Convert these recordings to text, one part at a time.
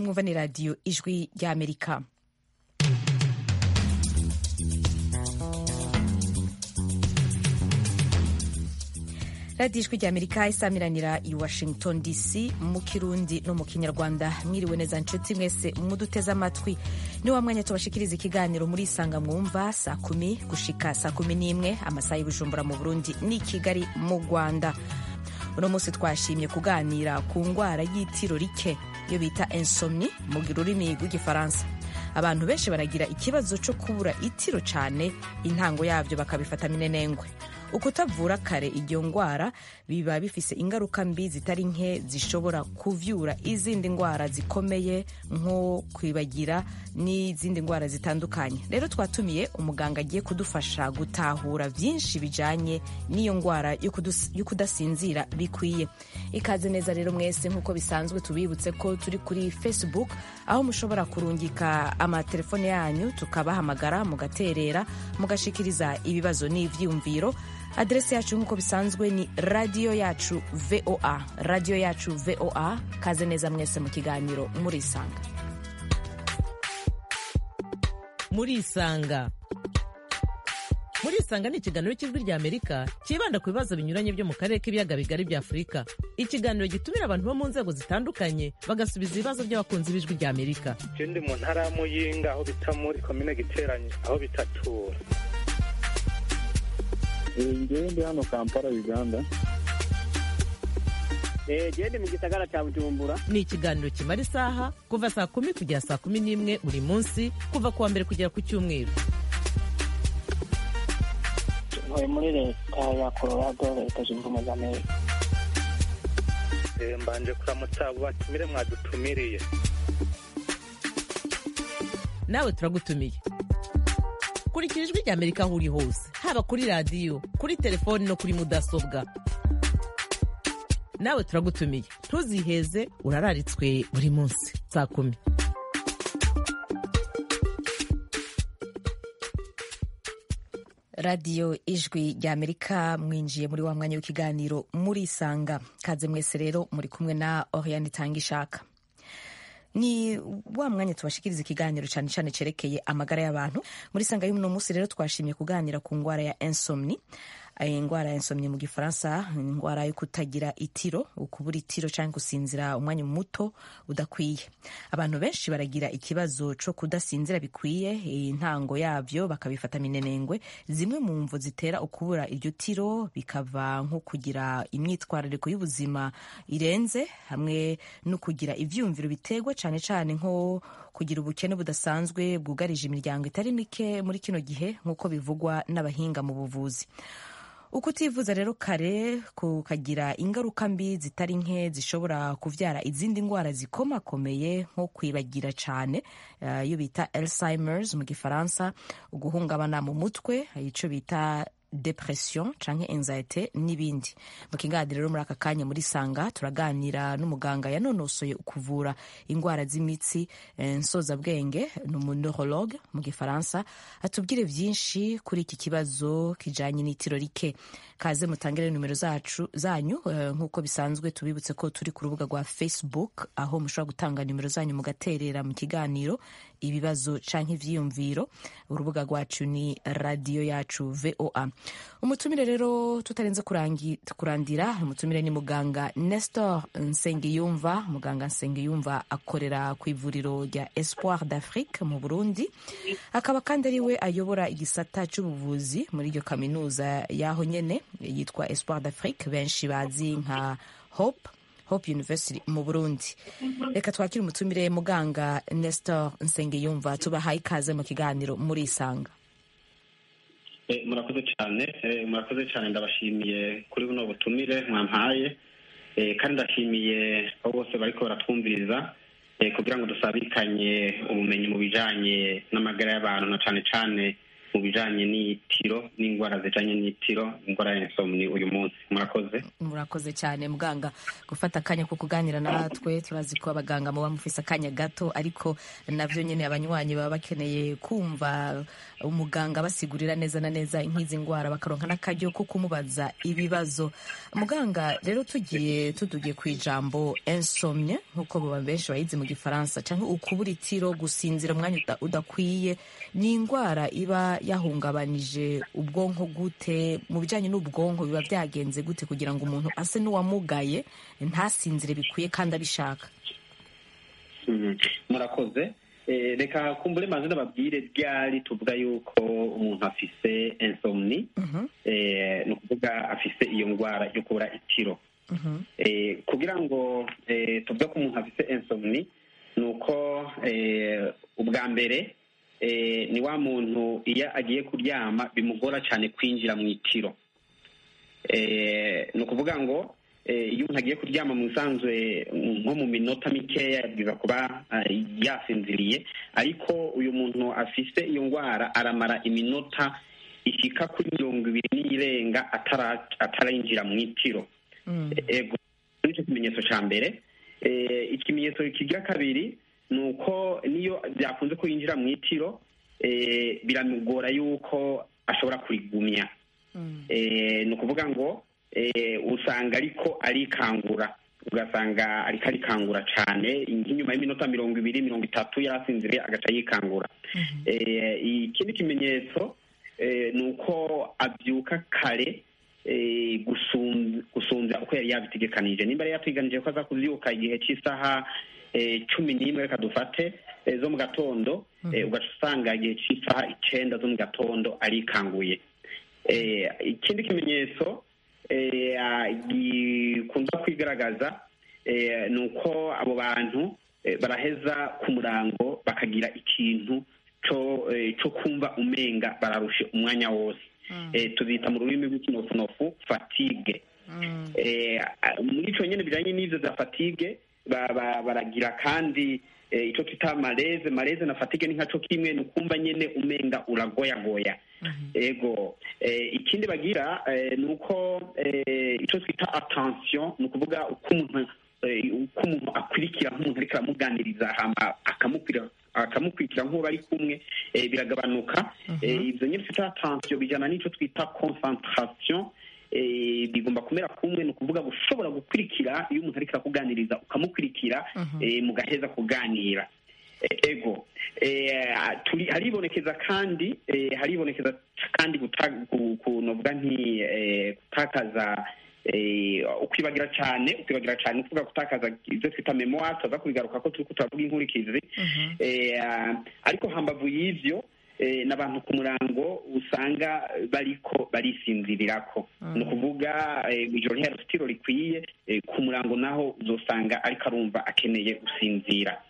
mwumva ni radiyo ijwi ry'amerika radiyo ijwi ry'amerika isamiranira i washington dc mu kirundi no mu kinyarwanda mwiriwe neza nshuti mwese muduteze amatwi ni wa mwanya tubashikiriza ikiganiro muri isanga mwumva saa kumi gushika saa kumi n'imwe amasaha y'ubujumbura mu burundi n'i kigali mu rwanda uno munsi twashimye kuganira ku ndwara y'itiro rike iyo bita insomni mu rurimi rw'igifaransa abantu benshi baragira ikibazo cyo kubura itiro cyane intango yabyo bakabifata minenengwe ukutavura kare iyo ndwara biba bifise ingaruka mbi zitari nke zishobora kuvyura izindi ndwara zikomeye nko kwibagira n'izindi ndwara zitandukanye rero twatumiye umuganga agiye kudufasha gutahura vyinshi bijanye n'iyo ndwara yo kudasinzira bikwiye ikaze neza rero mwese nk'uko bisanzwe tubibutse ko turi kuri facebook aho mushobora kurungika amatelefone yanyu tukabahamagara mugaterera mugashikiriza ibibazo n'ivyiyumviro aderesi yacu nk'uko bisanzwe ni radiyo yacu voa radiyo yacu voa kaze neza mwese mu kiganiro murisanga murisanga murisanga ni ikiganiro cy'ijwi rya amerika cyibanda ku bibazo binyuranye byo mu karere k'ibiyaga bigari bya afurika ikiganiro gitumira abantu bo mu nzego zitandukanye bagasubiza ibibazo by'abakunzi b'ijwi rya amerika je ndi mu ntara ya muyinga aho bita muri komine giteranye aho bitatura ngewe ndi hano kampala uganda gende mu gisagara cya bujumbura ni ikiganiro kimara isaha kuva saa kumi kugera saa kumi n'imwe buri munsi kuva ku wa mbere kugera ku cyumweru ntuye muri leta ya colorado leta zunze ubumwe za amerika mbanje kuramutsa abo batumire mwadutumiriye nawe turagutumiye kurikira ijwi rya amerika aho uri hose haba kuri radiyo kuri telefoni no kuri mudasobwa nawe turagutumiye ntuziheze urararitswe buri munsi saa kumi radiyo ijwi rya amerika mwinjiye muri wa mwanya w'ikiganiro murisanga kaze mwese rero muri kumwe na oriane itanga ishaka ni wa mwanya tubashikiriza ikiganiro cyane cyane cyerekeye amagara y'abantu muri sanga y'uno munsi rero twashimye kuganira ku ndwara ya insomni indwara ya insomni mu gifaransa indwara yo kutagira itiro ukubura itiro cyangwa gusinzira umwanya muto udakwiye abantu benshi baragira ikibazo cyo kudasinzira bikwiye intango yabyo bakabifata minenengwe zimwe mu mvu zitera ukubura iryo tiro bikava nko kugira imyitwarariko y'ubuzima irenze hamwe no kugira ivyumviro biterwa cyane cyane nko kugira ubukene budasanzwe bwugarije imiryango itari mike muri kino gihe nk'uko bivugwa n'abahinga mu buvuzi uko utivuza rero kare kukagira ingaruka mbi zitari nke zishobora kuvyara izindi ndwara zikomakomeye nko kwibagira cyane iyo uh, bita alzheimers mu gifaransa uguhungabana mu mutwe ico bita depression canke anxiety n'ibindi mu kiganiro rero muri aka kanya muri sanga turaganira n'umuganga yanonosoye kuvura indwara z'imitsi nsozabwenge ni umuneurologue mu gifaransa atubwire vyinshi kuri iki kibazo kijanye n'itiro rike kaze mutangire nimero zacu zanyu nk'uko bisanzwe tubibutse ko turi ku rubuga rwa facebook aho mushobora gutanga nimero zanyu mugaterera mu kiganiro ibibazo canke ivyiyumviro urubuga rwacu ni radiyo yacu voa umutumire rero tutarenze kurandira umutumire ni muganga nestor nsengiyumva muganga nsengiyumva akorera ku ivuriro rya espoir d'afrique mu burundi akaba kandi ari we ayobora igisata c'ubuvuzi muri iryo kaminuza y'aho nyene yitwa espoir d'afrique benshi bazi nka hope hope university mu burundi reka twakire umutumire muganga nestor nsengiyumva tubahaye ikaze mu kiganiro muri isanga murakoze cyane murakoze cyane ndabashimiye kuri buno butumire mwampaye kandi ndashimiye abo bose bariko baratwumviriza kugira ngo dusabikanye ubumenyi mu bijanye n'amagara y'abantu na cane cane mu bijanye n'itiro n'indwara zijanye n'itiro indwara ya insomni uyu munsi murakoze murakoze cyane muganga gufata akanya ko kuganira natwe turazi ko abaganga muba mufise akanya gato ariko navyo nyene abanywanyi baba bakeneye kumva umuganga basigurira neza na neza nk'izi ndwara bakaronka n'akaryo ko kumubaza ibibazo muganga rero tugiye tudugiye ku ijambo insomnie nk'uko baba benshi bayizi mu gifaransa canke ukubura itiro gusinzira umwanya uda- udakwiye ni indwara iba yahungabanije ubwonko gute mu bijanye n'ubwonko biba byagenze gute kugira ngo umuntu ase n'uwamugaye ntasinzire bikwiye kandi abishaka Mhm. murakoze Eh, reka kumbure maze ndababwire ryari tuvuga yuko umuntu afise insomni Mhm, eh, ni ukuvuga afise iyo ndwara yo kubura itiro mhm, eh, kugira ngo eh, tuvuge ko umuntu afise insomni ni uko eh, ubwa mbere eh, ni wa muntu iyo agiye kuryama bimugora cyane kwinjira mu itiro eh, ni ukuvuga ngo eh, iyo umuntu agiye kuryama mu bisanzwe nko mu minota mikeya yabwiza kuba eh, yasinziriye ariko uyu muntu afise iyo ndwara aramara iminota ishika kuri mirongo ibiri n'irenga atara- atarinjira mu itiro mm, ego nicyo kimenyetso cya mbere Eh, ikimenyetso kigira kabiri ni uko niyo byakunze ko yinjira mu itiro eh, biramugora yuko ashobora kurigumya mm, Eh, ni ukuvuga ngo eh, usanga ariko arikangura ugasanga ariko arikangura cyane nk'inyuma y'iminota mirongo ibiri mirongo itatu yarasinziriye agaca yikangura mhm, Eh, ikindi kimenyetso eh, ni uko abyuka kare eh, gusum- gusumbya uko yari yabitegekanije nimba yari yatwiganije ko aza kubyuka igihe cy'isaha eh, cumi n'imwe reka dufate eh, zo mu gatondo eh, ugaca usanga igihe cy'isaha icenda zo mu gatondo arikanguye Eh, ikindi kimenyetso eh, ah, gikunda kwigaragaza eh, ni uko abo bantu eh, baraheza ku murango bakagira ikintu co eh, co kumva umenga bararushe umwanya wose mm, eh, tuzita mu rurimi rw'ikinofunofu fatigue mm, eh, a- muri ico nyene bijanye n'ivyo za fatigue ba- ba- baragira kandi eh, ico twita maleze maleze na fatigue ni nkaco kimwe ni ukumva nyene umenga uragoyagoya mhm, ego eh, ikindi bagira eh, ni uko eh, icyo twita attention ni ukuvuga uko umuntu eh, uko umuntu akurikira nk'umuntu ariko aramuganiriza hama akamukwira akamukurikira nk'uwo bari kumwe eh, biragabanuka eh, ibyo nyine twita attention bijyana n'icyo twita concentration eh, bigomba kumera kumwe ni ukuvuga gushobora gukurikira iyo umuntu ariko arakuganiriza ukamukurikira Mhm. eh, mugaheza kuganira Eh, ego eh, turi haribonekeza kandi eh, haribonekeza kandi guta- ku- ku- novuga nti eh, gutakaza eh, ukwibagira cyane ukwibagira cyane ni ukuvuga gutakaza ibyo twita memoire tuza kubigaruka ko turiko turavuga inkurikizi mhm, eh, ariko hambavu y'ivyo eh, n'abantu ku murango usanga bariko barisinzirirako ni ukuvuga eh, ijoro ntihari sitiro rikwiye eh, ku murango naho uzosanga ariko arumva akeneye gusinzira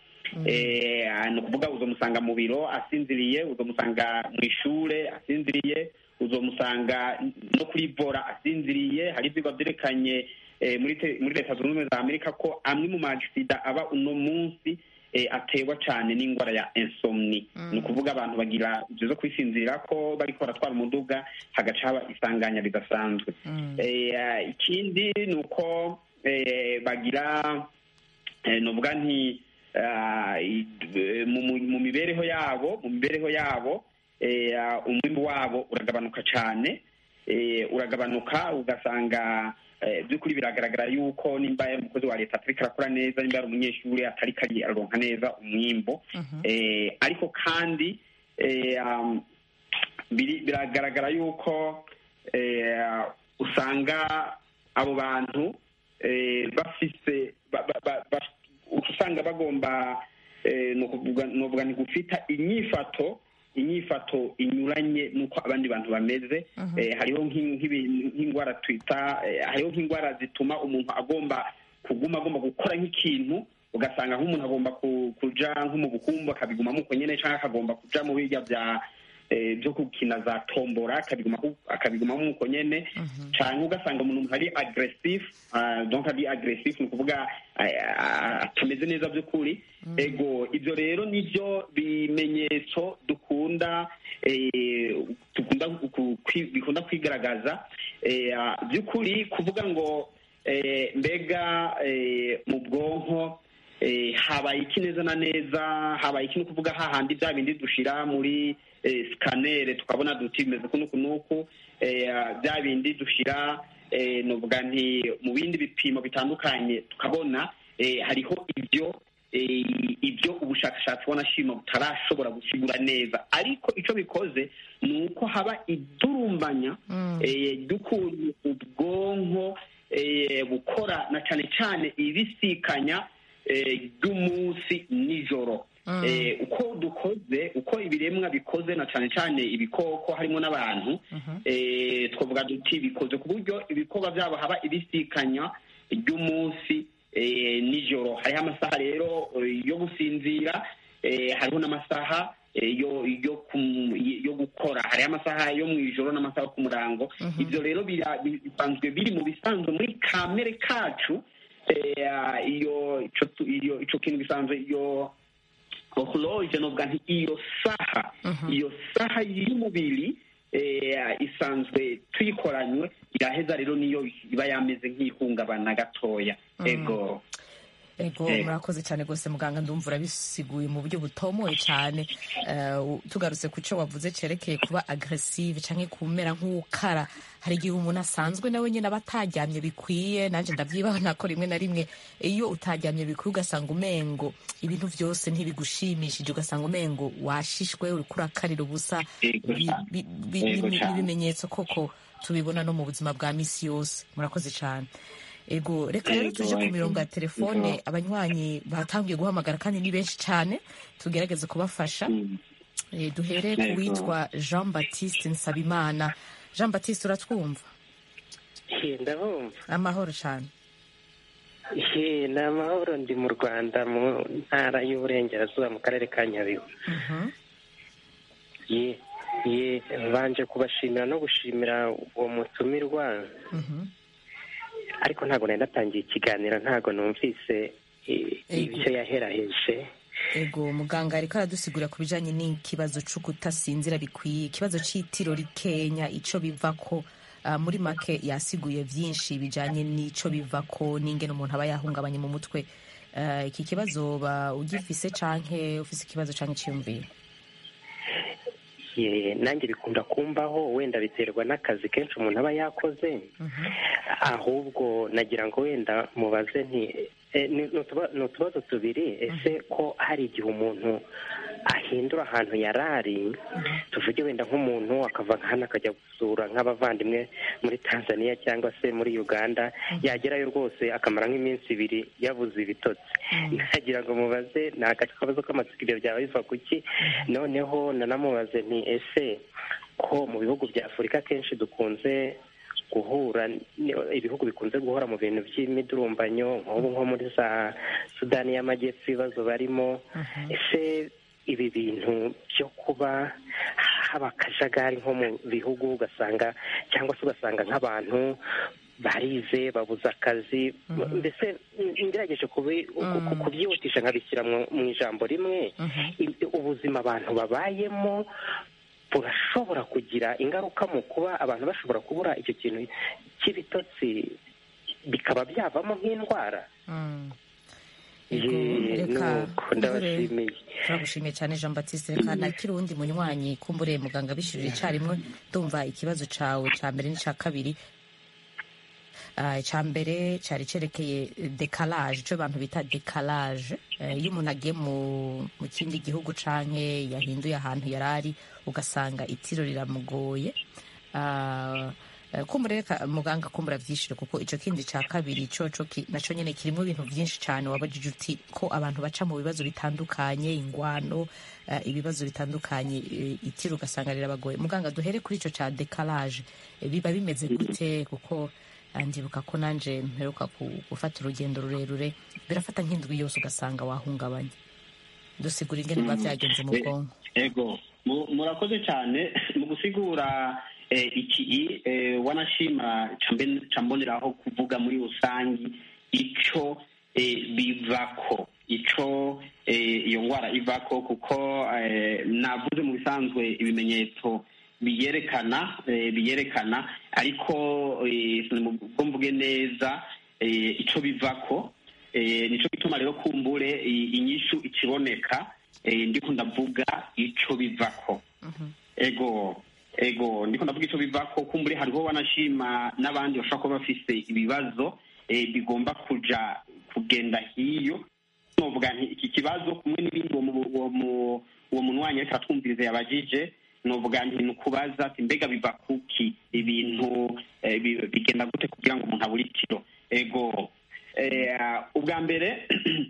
eh, ni ukuvuga uzomusanga mu biro asinziriye uzomusanga mu ishure asinziriye uzomusanga no kuri vora asinziriye hari ivyigwa vyerekanye eh, muri te- muri leta zunze ubumwe za amerika ko amwe mu maagisida aba uno munsi eh, aterwa cane n'ingwara ya insomni ni ukuvuga abantu bagira ivyo zo kwisinzirira ko bariko baratwara umuduga hagaca haba isanganya ridasanzwe mm, Eh, ikindi ni uko eh, bagira eh, novuga nti ah, i- eh, mu mu- mu mibereho yabo mu mibereho yabo eh, ah, umwimbu wabo uragabanuka cyane eh, uragabanuka ugasanga eh, by'ukuri biragaragara yuko nimba ari umukozi wa leta atariko arakora neza nimba ari umunyeshuri atariko ari- aronka neza umwimbo mhm, eh, ariko kandi eh, um, biri- biragaragara yuko eh, usanga abo bantu eh, bafise ba- ba- ba- ba- usanga bagomba eh, ni ukuvuga novuga ni gufita inyifato inyifato inyuranye n'uko abandi bantu bameze Mhm. eh, hariho nk'i- nk'ibi- nk'indwara twita eh, hariho nk'indwara zituma umuntu agomba kuguma agomba gukora nk'ikintu ugasanga nk'umuntu agomba ku- kuja nko mu bukumbu akabigumamo uko nyene canke akagomba kuja mu birya bya eh, byo gukina za tombora akabiguma- akabigumamo nk'uko nyene cyangwa ugasanga umuntu ari aggressif ah, donc ari aggressif ni ukuvuga ah, ah, atameze neza by'ukuri ego ibyo rero nibyo bimenyetso dukunda eh, dukunda ku- kwi- bikunda kwigaragaza eh, ah, by'ukuri kuvuga ngo eh, mbega eh, mu bwonko eh, habaye iki neza na neza habaye iki ni ukuvuga hahandi bya bindi dushira muri eh, sikanere tukabona duti bimeze kuno kunuku eh, bya bindi dushira eh, novuga nti mu bindi bipimo bitandukanye tukabona eh, hariho ibyo eh, ibyo ubushakashatsi bw'anashima butarashobora gusigura neza ariko icyo bikoze ni uko haba idurumbanya eh, ry'ukuntu ubwonko eh, bukora na cyane cyane ibisikanya eh, ry'umunsi nijoro Eh, uko dukoze uko ibiremwa bikoze na cyane cyane ibikoko harimo n'abantu eh, twavuga duti bikoze ku buryo ibikorwa byabo haba ibisikanya ry'umunsi eh, nijoro hariho amasaha rero eh, yo gusinzira eh, hariho n'amasaha eh, yo yo kum- yo gukora hariho amasaha yo mu ijoro n'amasaha yo ku murango ibyo rero bira- bi- bisanzwe biri mu bisanzwe muri kamere kacu eh, iyo ico tu- iyo ico kintu bisanzwe iyo horloge novuga nti iyo saha iyo saha y'umubiri eh, isanzwe tuyikoranywe iraheza rero niyo iba yameze nk'ihungabana gatoya ego ego Eh. murakoze cyane rwose muganga ndumva urabisiguye mu buryo butomoye cyane Eh, u- tugarutse ku cyo wavuze cyerekeye kuba agresive cyangwa kumera nk'ukara hari igihe umuntu asanzwe nawe nyine aba ataryamye bikwiye nanjye ndabyibaho nako rimwe na rimwe iyo utaryamye bikwiye ugasanga umengo ibintu byose ntibigushimishije ugasanga umengo washishwe uri kurakarira ubusa Yego Bi- cyane. bi- bi- Yego ni- cyane. n'ibimenyetso koko tubibona no mu buzima bwa misi yose murakoze cyane ego reka rero Yego, tuje ku yego. mirongo ya telefone Yego. abanywanyi batangiye guhamagara kandi ni benshi cyane tugerageze kubafasha Mm. Eh, duhere ku Yego. witwa jean baptiste nsabimana jean baptiste uratwumva He, ndabumva amahoro cyane He, ni amahoro ndi mu rwanda mu ntara y'uburengerazuba mu karere ka nyabihu Mhm. ye ye banje kubashimira no gushimira uwo mutumirwa Mhm. ariko ntabwo nari natangiye ikiganiro ntabwo numvise eh, Ego. ibyo yaheraheje ego muganga ariko aradusigurira ku bijyanye n'ikibazo cyo kutasinzira bikwiye ikibazo cy'itiro rikenya icyo biva ko ah, muri make yasiguye byinshi bijyanye n'icyo biva ko n'ingene umuntu aba yahungabanye mu mutwe Ah, iki kibazo ba ugifise canke ufise ikibazo canke cyiyumviye Ye, nanjye bikunda kumbaho wenda biterwa n'akazi kenshi umuntu aba yakoze ahubwo nagira ngo wenda mubaze nti eh, ni ni utuba- ni utubazo tubiri ese ko hari igihe umuntu ahindura ahantu yari ari tuvuge wenda nk'umuntu akava hano akajya gusura nk'abavandimwe muri tanzania cyangwa se muri uganda yagerayo rwose akamara nk'iminsi ibiri yabuze ibitotsi nagira ngo mubaze ni akabazo k'amatsiko ibyo byaba biva ku ki noneho nanamubaze nti ese ko mu bihugu bya afurika kenshi dukunze guhura ni- ibihugu bikunze guhora mu bintu by'imidurumbanyo nk'ubu nko muri za sudani y'amajyepfo ibibazo barimo ese ibi bintu byo kuba haba akajagari nko mu bihugu ugasanga cyangwa se ugasanga nk'abantu barize babuze akazi mbese ngerageje kubi- ku- ku- kubyihutisha nkabishyira mu mu ijambo rimwe i- ubuzima abantu babayemo burashobora kugira ingaruka mu kuba abantu bashobora kubura icyo kintu cy'ibitotsi bikaba byavamo nk'indwara Mm. Ye, Ego, reka nuko ndabashimiye turagushimiye cyane jean baptiste reka nakiri uwundi munywanyi kumbure muganga bishyurira icyarimwe ndumva ikibazo cyawe cya mbere n'icya kabiri Ah, icya mbere cyari cyerekeye dekalage icyo abantu bita dekalage Eh, iyo umuntu agiye mu mu kindi gihugu canke yahinduye ahantu yari ari ugasanga itiro riramugoye Ah, eh, kumbure reka muganga kumbura byishyure kuko icyo kindi cya kabiri coco ki- naco nyene kirimo ibintu byinshi cyane wabajije uti ko abantu baca mu bibazo bitandukanye ingwano eh, ibibazo bitandukanye eh, itiro ugasanga rirabagoye muganga duhere kuri icyo cya dekalage Eh, biba bimeze gute kuko ah, ndibuka ko nanje mperuka ku- gufata urugendo rurerure birafata nk'indwi yose ugasanga wahungabanye dusigura ingene biba byagenze mu Eh, bwonko ego Mu- murakoze cyane mu gusigura eh, iki eh, wanashima cambe- camboneraho kuvuga muri rusangi ico eh, bivako ico eh, iyo ngwara ivako kuko eh, navuze mu bisanzwe ibimenyetso biyerekana eh, biyerekana ariko eh, sinubwo mvuge neza eh, ico bivako eh, nico gituma rero kumbure i- inyishu ikiboneka eh, ndiko ndavuga ico bivako ego ego ndiko ndavuga ico bivako kumbure hariho wanashima n'abandi bashobora kuba bafise ibibazo eh, bigomba kuja kugenda hiyo novuga nti iki kibazo kumwe n'ibindi uwo mu- uwo mu- uwo munywanyi ariko aratwumviriza yabajije novuga nti ni ukubaza ati mbega biva kuki ibintu eh, bi- bigenda gute kugira ngo umuntu abure itiro ego eh, ubwa mbere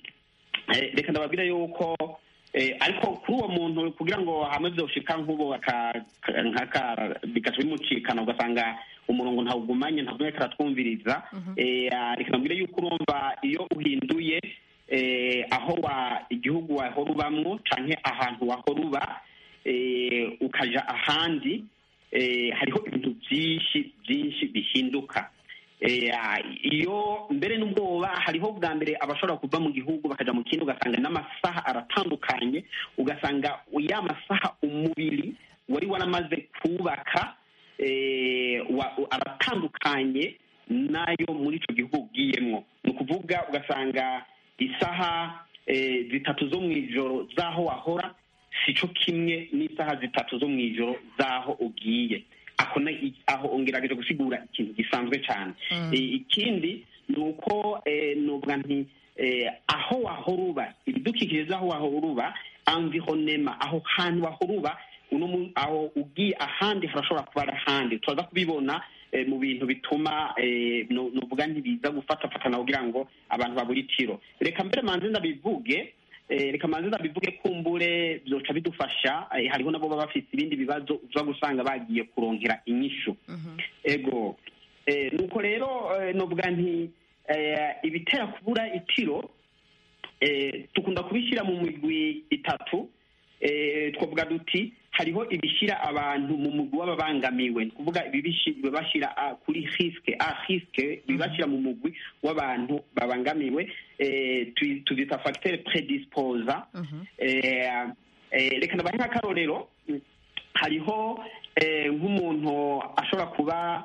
eh, reka ndababwira yuko eh, ariko kuri uwo muntu kugira ngo hamwe vyoshika nk'ubu aka- ka- nk'aka bigaca bimucikana ugasanga umurongo ntawugumanye ntabwo ariko aratwumviriza eh, ah, reka ndabwire yuko urumva iyo uhinduye eh, aho wa igihugu wahora ubamwo canke ahantu wahora uba eh, ukaja ahandi eh, hariho ibintu byinshi byinshi bihinduka Eh, ah, iyo mbere n'ubwoba hariho bwa mbere abashobora kuva mu gihugu bakaja mu kindi ugasanga n'amasaha aratandukanye ugasanga ya masaha umubiri wari waramaze kubaka eh, wa- aratandukanye n'ayo muri ico gihugu ugiyemwo ni ukuvuga ugasanga isaha eh, zitatu zo mu ijoro z'aho wahora sico kimwe n'isaha zitatu zo mu ijoro z'aho ugiye ako na- i- aho ongerageje gusigura ikintu gisanzwe cyane Eh, ikindi ni uko eh, nuvuga nti eh, aho wahora uba ibidukikije z'aho wahora uba environnement aho hantu wahora uba uno mu- aho ugiye ahandi harashobora kuba ari ahandi turaza kubibona eh, mu bintu bituma eh, nu- nuvuga ntibiza gufatafatana kugira ngo abantu babure itiro reka mbere manze ndabivuge eh, reka manze ndabivuge kumbure byoca bidufasha eh, hariho nabo baba bafite ibindi bibazo uza gusanga bagiye kurongera inyishu ego eh, nuko rero eh, novuga nti eh, ibitera kubura itiro eh, tukunda kubishyira mu migwi itatu eh, twavuga duti hariho ibishyira abantu mu mugwi w'ababangamiwe ni ukuvuga ibibishi- bibashyira ah, kuri risque a risque bibashyira mu mugwi w'abantu babangamiwe eh, tu- tubyita facteur predisposa eh, eh, reka ndabahe nk'akarorero hariho eh, nk'umuntu ashobora kuba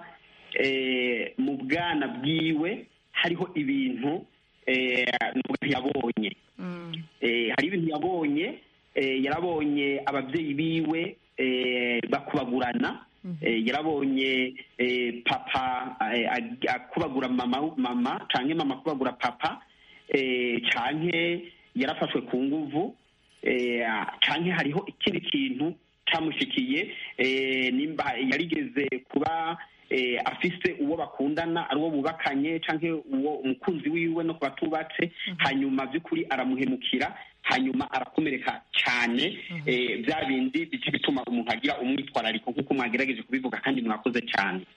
eh, mu bwana bwiwe hariho ibintu eh, nuvuga yabonye eh, hari ibintu yabonye eh, yarabonye ababyeyi biwe eh, bakubagurana eh, yarabonye eh, papa eh, ag- akubagura mama mama canke mama akubagura papa eh, canke yarafashwe ku nguvu eh, canke hariho ikindi kintu camushikiye eh, nimba yarigeze kuba eh, afise uwo bakundana ari uwo bubakanye canke uwo umukunzi wiwe no ku batubatse hanyuma by'ukuri aramuhemukira hanyuma arakomereka cyane eh, bya bindi bica bituma umuntu agira umwitwarariko nk'uko mwagerageje kubivuga kandi mwakoze cyane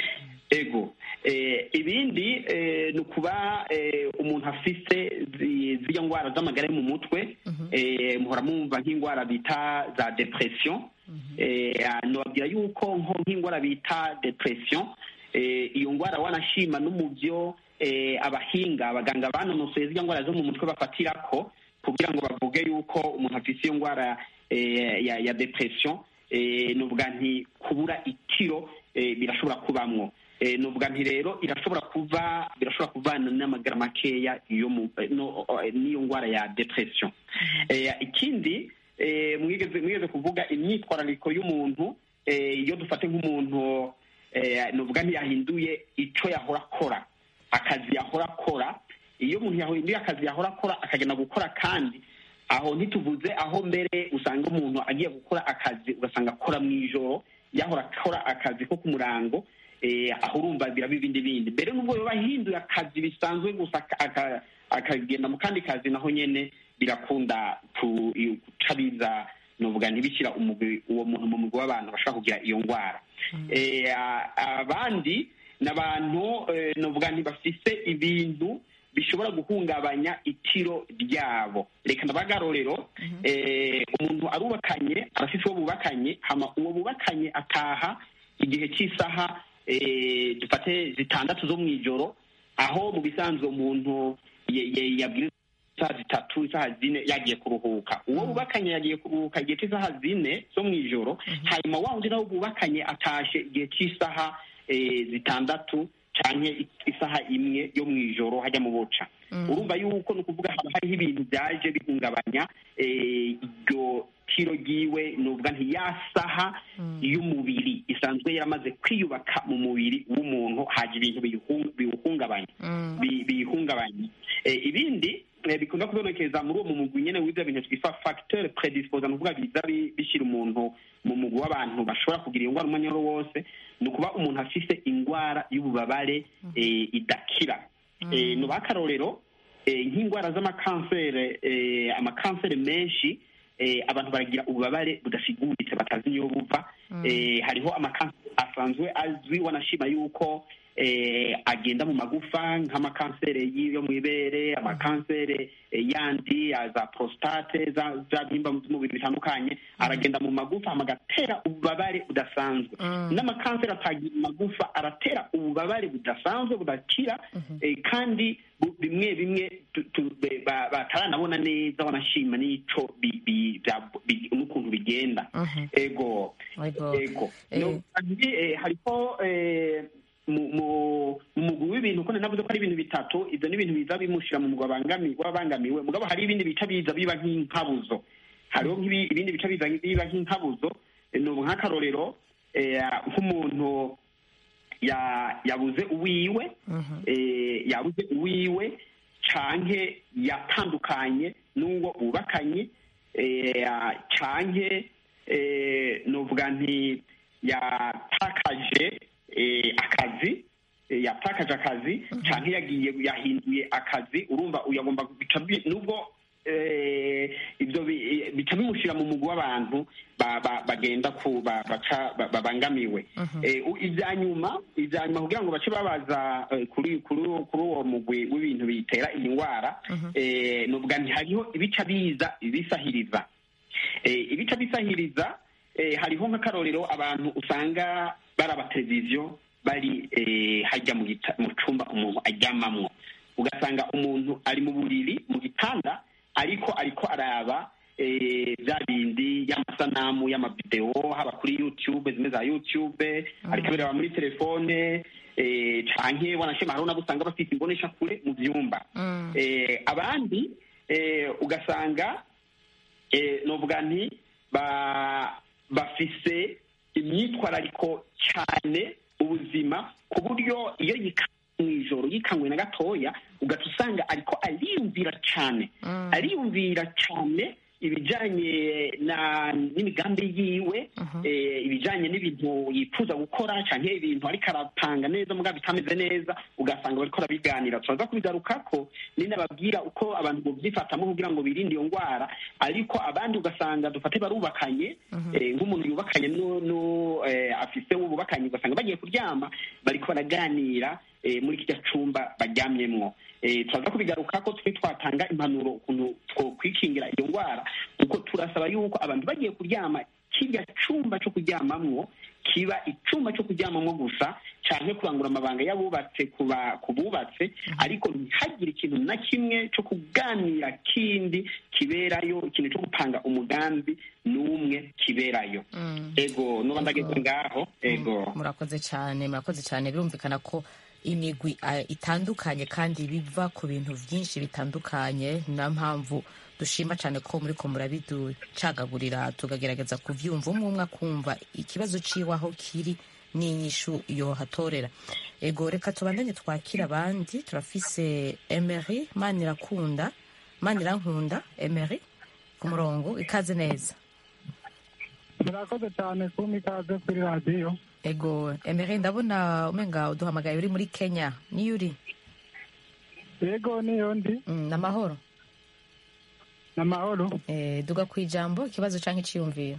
ego eh, ibindi eh, ni ukuba eh, umuntu afise zi- ziriya ndwara z'amagara yo mu mutwe eh, muhora mwumva nk'indwara bita za depression eh, nobabwira yuko nko nk'indwara bita depression eh, iyo ndwara wanashima no mu byo eh, abahinga abaganga banonosoye ziriya ndwara zo mu mutwe bafatirako kugira ngo bavuge yuko umuntu afise iyo ndwara eh, ya, ya depression eh, nuvuga nti kubura itiro eh, birashobora kubamwo eh, nuvuga nti rero irashobora kuva birashobora kuvana n'amagara makeya iyo mu eh, no, eh, n'iyo ndwara ya depression eh, ikindi eh, mwigeze mwigeze kuvuga imyitwarariko y'umuntu eh, iyo dufate nk'umuntu eh, nuvuga ntiyahinduye ico yahora akora akazi yahora akora iyo umuntu yahinduye akazi yahora akora akagenda gukora kandi aho ntituvuze aho mbere usanga umuntu agiye gukora akazi ugasanga akora mu ijoro yahora akora akazi ko ku murango eh, aho urumva biraba ibindi bindi mbere n'ubwo yoba ahinduye akazi bisanzwe gusa aka- aka- akagenda mu kandi kazi naho nyene birakunda ku- iyo- guca biza novuga ntibishyira umugwi uwo muntu mu mugwi w'abantu bashobora kugira iyo ndwara Eh, a- abandi ni abantu eh, novuga ntibafise ibintu bishobora guhungabanya itiro ryabo reka ndabagarorero eh, umuntu arubakanye arafite uwo bubakanye hama uwo bubakanye ataha igihe cy'isaha eh, dufate zitandatu zo mu ijoro aho mu bisanzwe umuntu ye- ye- yabwiriza isaha zitatu isaha zine yagiye kuruhuka uwo bubakanye yagiye kuruhuka igihe cy'isaha zine zo mu ijoro hanyuma wa wundi nawe bubakanye atashe igihe cy'isaha eh, zitandatu canke isaha imwe yo mu ijoro hajya mu buca urumva yuko ni ukuvuga haba hariho ibintu byaje bihungabanya eh, iryo tiro ryiwe nuvuga nti ya saha y'umubiri isanzwe yaramaze kwiyubaka mu mubiri w'umuntu haje ibintu biyihu- biwuhungabanya bi- biyihungabanya Eh, ibindi eh, bikunda kubonekeza muri uwo mu mugwi nyene w'ivyo bintu twita facteur predisposa ni ukuvuga biza bi- bishyira umuntu mu mugwi w'abantu bashobora kugira iyo ndwara umwanya wari wose ni ukuba umuntu afise indwara y'ububabare eh, idakira Eh, nuba akarorero eh, nk'indwara z'amakansere eh, amakansere menshi eh, abantu baragira ububabare budasiguritse batazi niyo buva eh, hariho amakansere asanzwe azwi wanashima yuko eh, agenda mu magufa nk'amakansere yo mu ibere amakansere eh, yandi ya za prostate za za byimba mu mubiri bitandukanye aragenda mu magufa hama agatera ububabare budasanzwe n'amakansere atagira magufa aratera ububabare budasanzwe budakira eh, kandi bu- bimwe bimwe tu- tu- be- ba- bataranabona neza wanashima n'ico bi- bi- bya- bi- n'ukuntu bigenda ego Ego. ego Eh. no kandi eh, hariho eh, mu mu- mu mugwi w'ibintu ko navuze ko ari ibintu bitatu ibyo ni ibintu biza bimushira mu mugwi wabangami- w'abangamiwe mugabo hari ibindi bica biza biba nk'inkabuzo hariho nk'ibi- ibindi bica biza biba nk'inkabuzo eh, ni ubu nk'akarorero eh, nk'umuntu ya- yabuze uwiwe eh, yabuze uwiwe canke yatandukanye n'uwo bubakanye eh, canke eh, novuga nti yatakaje eh, akazi eh, yatakaje akazi canke yagiye yahinduye akazi urumva uyagomba bica bi- nubwo eh, ibyo bi- eh, bica bimushira mu mugwi w'abantu ba- ba- bagenda ku ba- baca ba- babangamiwe Eh, u- ibya nyuma ibya nyuma kugira ngo bace babaza eh, kuri kuri kuri uwo mugwi w'ibintu bitera iyi ndwara eh, nuvuga nti hariho ibica biza ibisahiriza Eh, ibica bisahiriza eh, hariho nk'akarorero abantu usanga baraba televiziyo bari eh, hajya mu gita- mu cumba umuntu aryamamwo ugasanga umuntu ari mu buriri mu gitanda ariko ariko araba eh, bya bindi y'amasanamu y'amavidewo haba kuri youtube zimwe za youtube ariko abireba muri telefone eh, canke wanashema hariho nabo usanga bafite imbonesha kure mu vyumba eh, abandi eh, ugasanga eh, novuga nti ba bafise imyitwarariko cyane ubuzima ku buryo iyo yikanywe mu ijoro yikanywe na gatoya ugaca usanga ariko ariyumvira cyane ariyumvira cyane ibijyanye na n'imigambi yiwe eh, ibijyanye n'ibintu yifuza gukora cyangwa ibintu ariko arapanga neza mugabo bitameze neza ugasanga bariko barabiganira turaza kubigarukako ninababwira uko abantu bovyifatamo kugira ngo birinde iyo ndwara ariko abandi ugasanga dufate barubakanye eh, nk'umuntu yubakanye nu- nu- eh, afise uwo bubakanye ugasanga bagiye kuryama bariko baraganira eh, muri kirya cumba baryamyemwo eh, turaza kubigarukako twe twatanga impanuro ukuntu twokwikingira iyo ndwara kuko turasaba yuko abantu bagiye kuryama kirya cumba co kuryamamwo kiba icumba co kuryamamwo gusa canke kurangura amabanga y'abubatse kuba ku bubatse ariko ntihagire ikintu na kimwe co kuganira kindi kiberayo ikintu co gupanga umugambi n'umwe kiberayo ego nuba ndageze ngaho ego murakoze cyane murakoze cyane birumvikana ko imigwi eh, itandukanye kandi biva ku bintu byinshi bitandukanye niyo mpamvu dushima cyane ko muri ko murabiducagagurira tukagerageza kuvyumva umwe umwe akumva ikibazo ciwe aho kiri n'inyishu yohatorera ego reka tubandanye twakira abandi turafise emery manirakunda manirankunda emery ku murongo ikaze neza murakoze cyane kumpa ikaze kuri radiyo ego emery ndabona umenga uduhamagaye uri muri kenya niyo uri yego niyo ndi Mm, n'amahoro ni amahoro Eh, duga ku ijambo ikibazo cyangwa icyiyumviro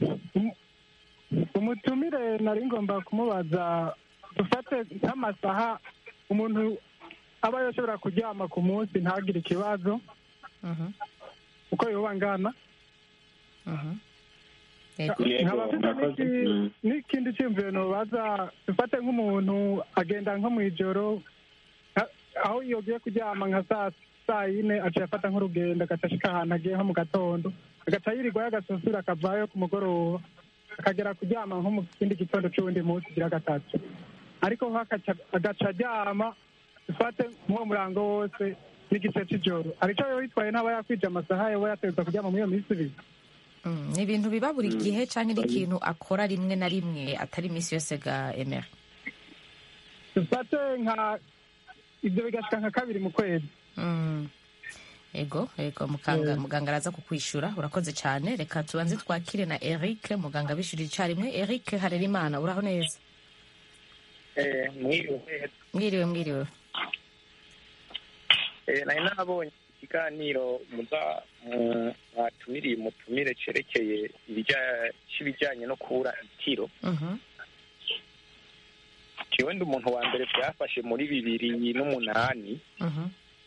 umutumire nari ngomba kumubaza dufate nk'amasaha umuntu aba yashobora kuryama ku munsi ntagire ikibazo Mhm, uko yoba angana mhm. Yego. Yego, nkaba mfite murakoze. n'iki- Mm. n'ikindi cyumviro nobaza dufate nk'umuntu agenda nko mu ijoro nka- aho yogiye kuryama nka saa saa yine aciye afata nk'urugendo agaca ashika ahantu agiye nko mu gatondo agaca yirirwayo agasusura akavayo ku mugoroba akagera kuryama nko mu kindi gitondo c'uwundi munsi ugira gatatu ariko ho agaca- agaca aryama dufate nk'uwo murango wose n'igice c'ijoro arico yoba yitwaye ntaba yakwije amasaha yoba yategerezwa kuryama muri iyo minsi ibiri Mm, ni ibintu biba buri gihe cyangwa ni ikintu akora rimwe na rimwe atari iminsi yose ga emera dufate nka ibyo bigashika nka kabiri mu kwezi Mm. ego ego muganga muganga araza kukwishura urakoze cyane reka tubanze twakire na eric muganga abishyurira icyarimwe eric harerimana uraho neza mwiriwe mwiriwe mwiriwe Eh, nari nabonye ikiganiro muza mu- mwatumiriye mutumire cerekeye ibijya- c'ibijyanye no kubura itiro Mhm, jewe ndi umuntu wa mbere byafashe muri bibiri n'umunani mhm,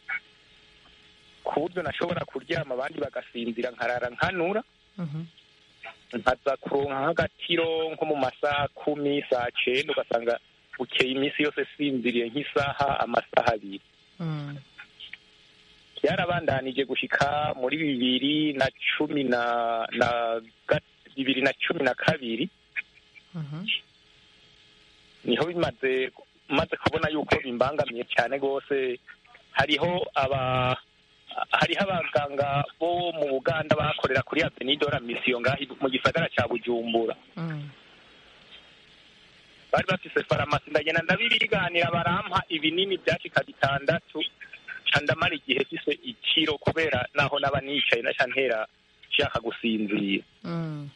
ku buryo nashobora kuryama abandi bagasinzira nkarara nkanura mhm, nkaza kuronka nk'agatiro nko mu masaha kumi saa cenda ugasanga bukeye iminsi yose sinziriye nk'isaha amasaha abiri mm, byarabandanije gushika muri bibiri na cumi na na ga- bibiri na cumi na kabiri mhm, niho bimaze maze kubona yuko bimbangamiye cyane rwose hariho aba hariho abaganga bo mu buganda bakorera kuri avenidora misiyo ngaho mu gisagara cya bujumbura mm, bari bafise farumasi ndagenda ndabiriganira barampa ibinini byashika bitandatu ca ndamara igihe fise ikiro kubera naho naba nicaye naca ntera nshaka gusinzira mm,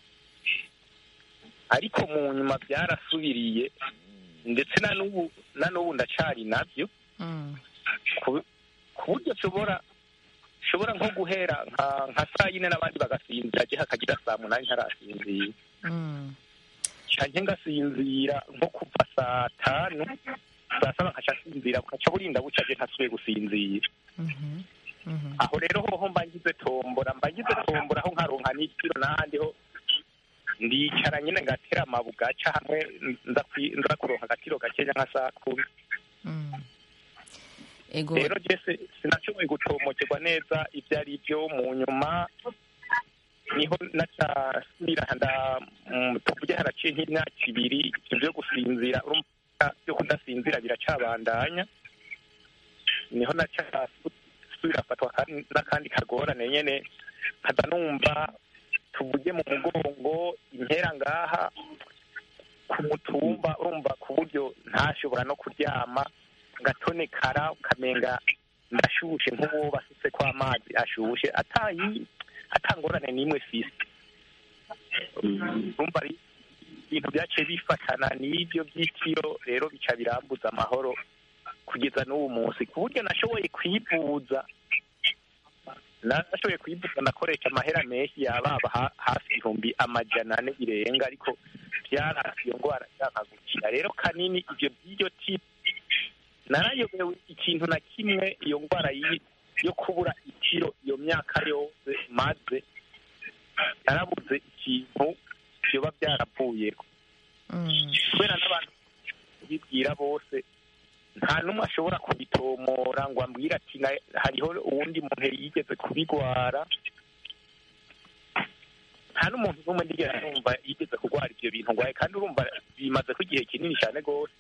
ariko mu nyuma byarasubiriye ndetse na n'ubu na n'ubu ndacari navyo mm, ku ku buryo nshobora nshobora nko guhera nka nka saa yine n'abandi bagasinzira je hakagira saa munani ntarasinzira mm, canke ngasinzira nko kuva saa tanu saa saba nkaca nsinzira bukaca burinda buca je ntasubiye gusinzira mhm, mhm, aho rero hoho mba ngize tombora mba ngize tombora aho nkaronka n'ikiro n'ahandi ho ndicara nyine ngatera amabugaca hamwe nza kwi- nza kuronka agatiro gakenya nka saa kumi mm. ego rero jese sinashoboye gutomokerwa neza ibyo ari byo mu nyuma niho nacasubira nda mm, tuvuge haraciye nk'imyaka ibiri ibyo byo gusinzira urumva byo kudasinzira biracabandanya niho nacasubira afatwa kandi- n'akandi kagorane nyene nkaza numva tuvuge mu mugongo impera ngaha ku mutumba urumva ku buryo ntashobora no kuryama ngatonekara ukamenga ndashushe nk'uwo basutse ko amazi ashushe atayi atangorane n'imwe fisi urumva ari ibintu byaciye bifatana n'ibyo by'itiro rero bica birambuza amahoro kugeza n'ubu munsi ku buryo nashoboye kwivuza nashoboye kwivuza nakoresha amahera menshi yababa ha- hafi ibihumbi amajana ane birenga ariko byarasi iyo ndwara nshaka gukira rero kanini ibyo by'iryo tipu narayobewe ikintu na kimwe iyo ndwara y'i- yo kubura itiro iyo myaka yose maze narabuze ikintu byoba byaravuyeho mm, kubera n'abantu bibwira bose nta n'umwe ashobora kubitomora ngo ambwire ati "Na- hariho uwundi muntu yigeze kubigwara nta n'umuntu n'umwe ndigera numva yigeze kurwara ibyo bintu ngwaye kandi urumva bimaze ko igihe kinini cyane rwose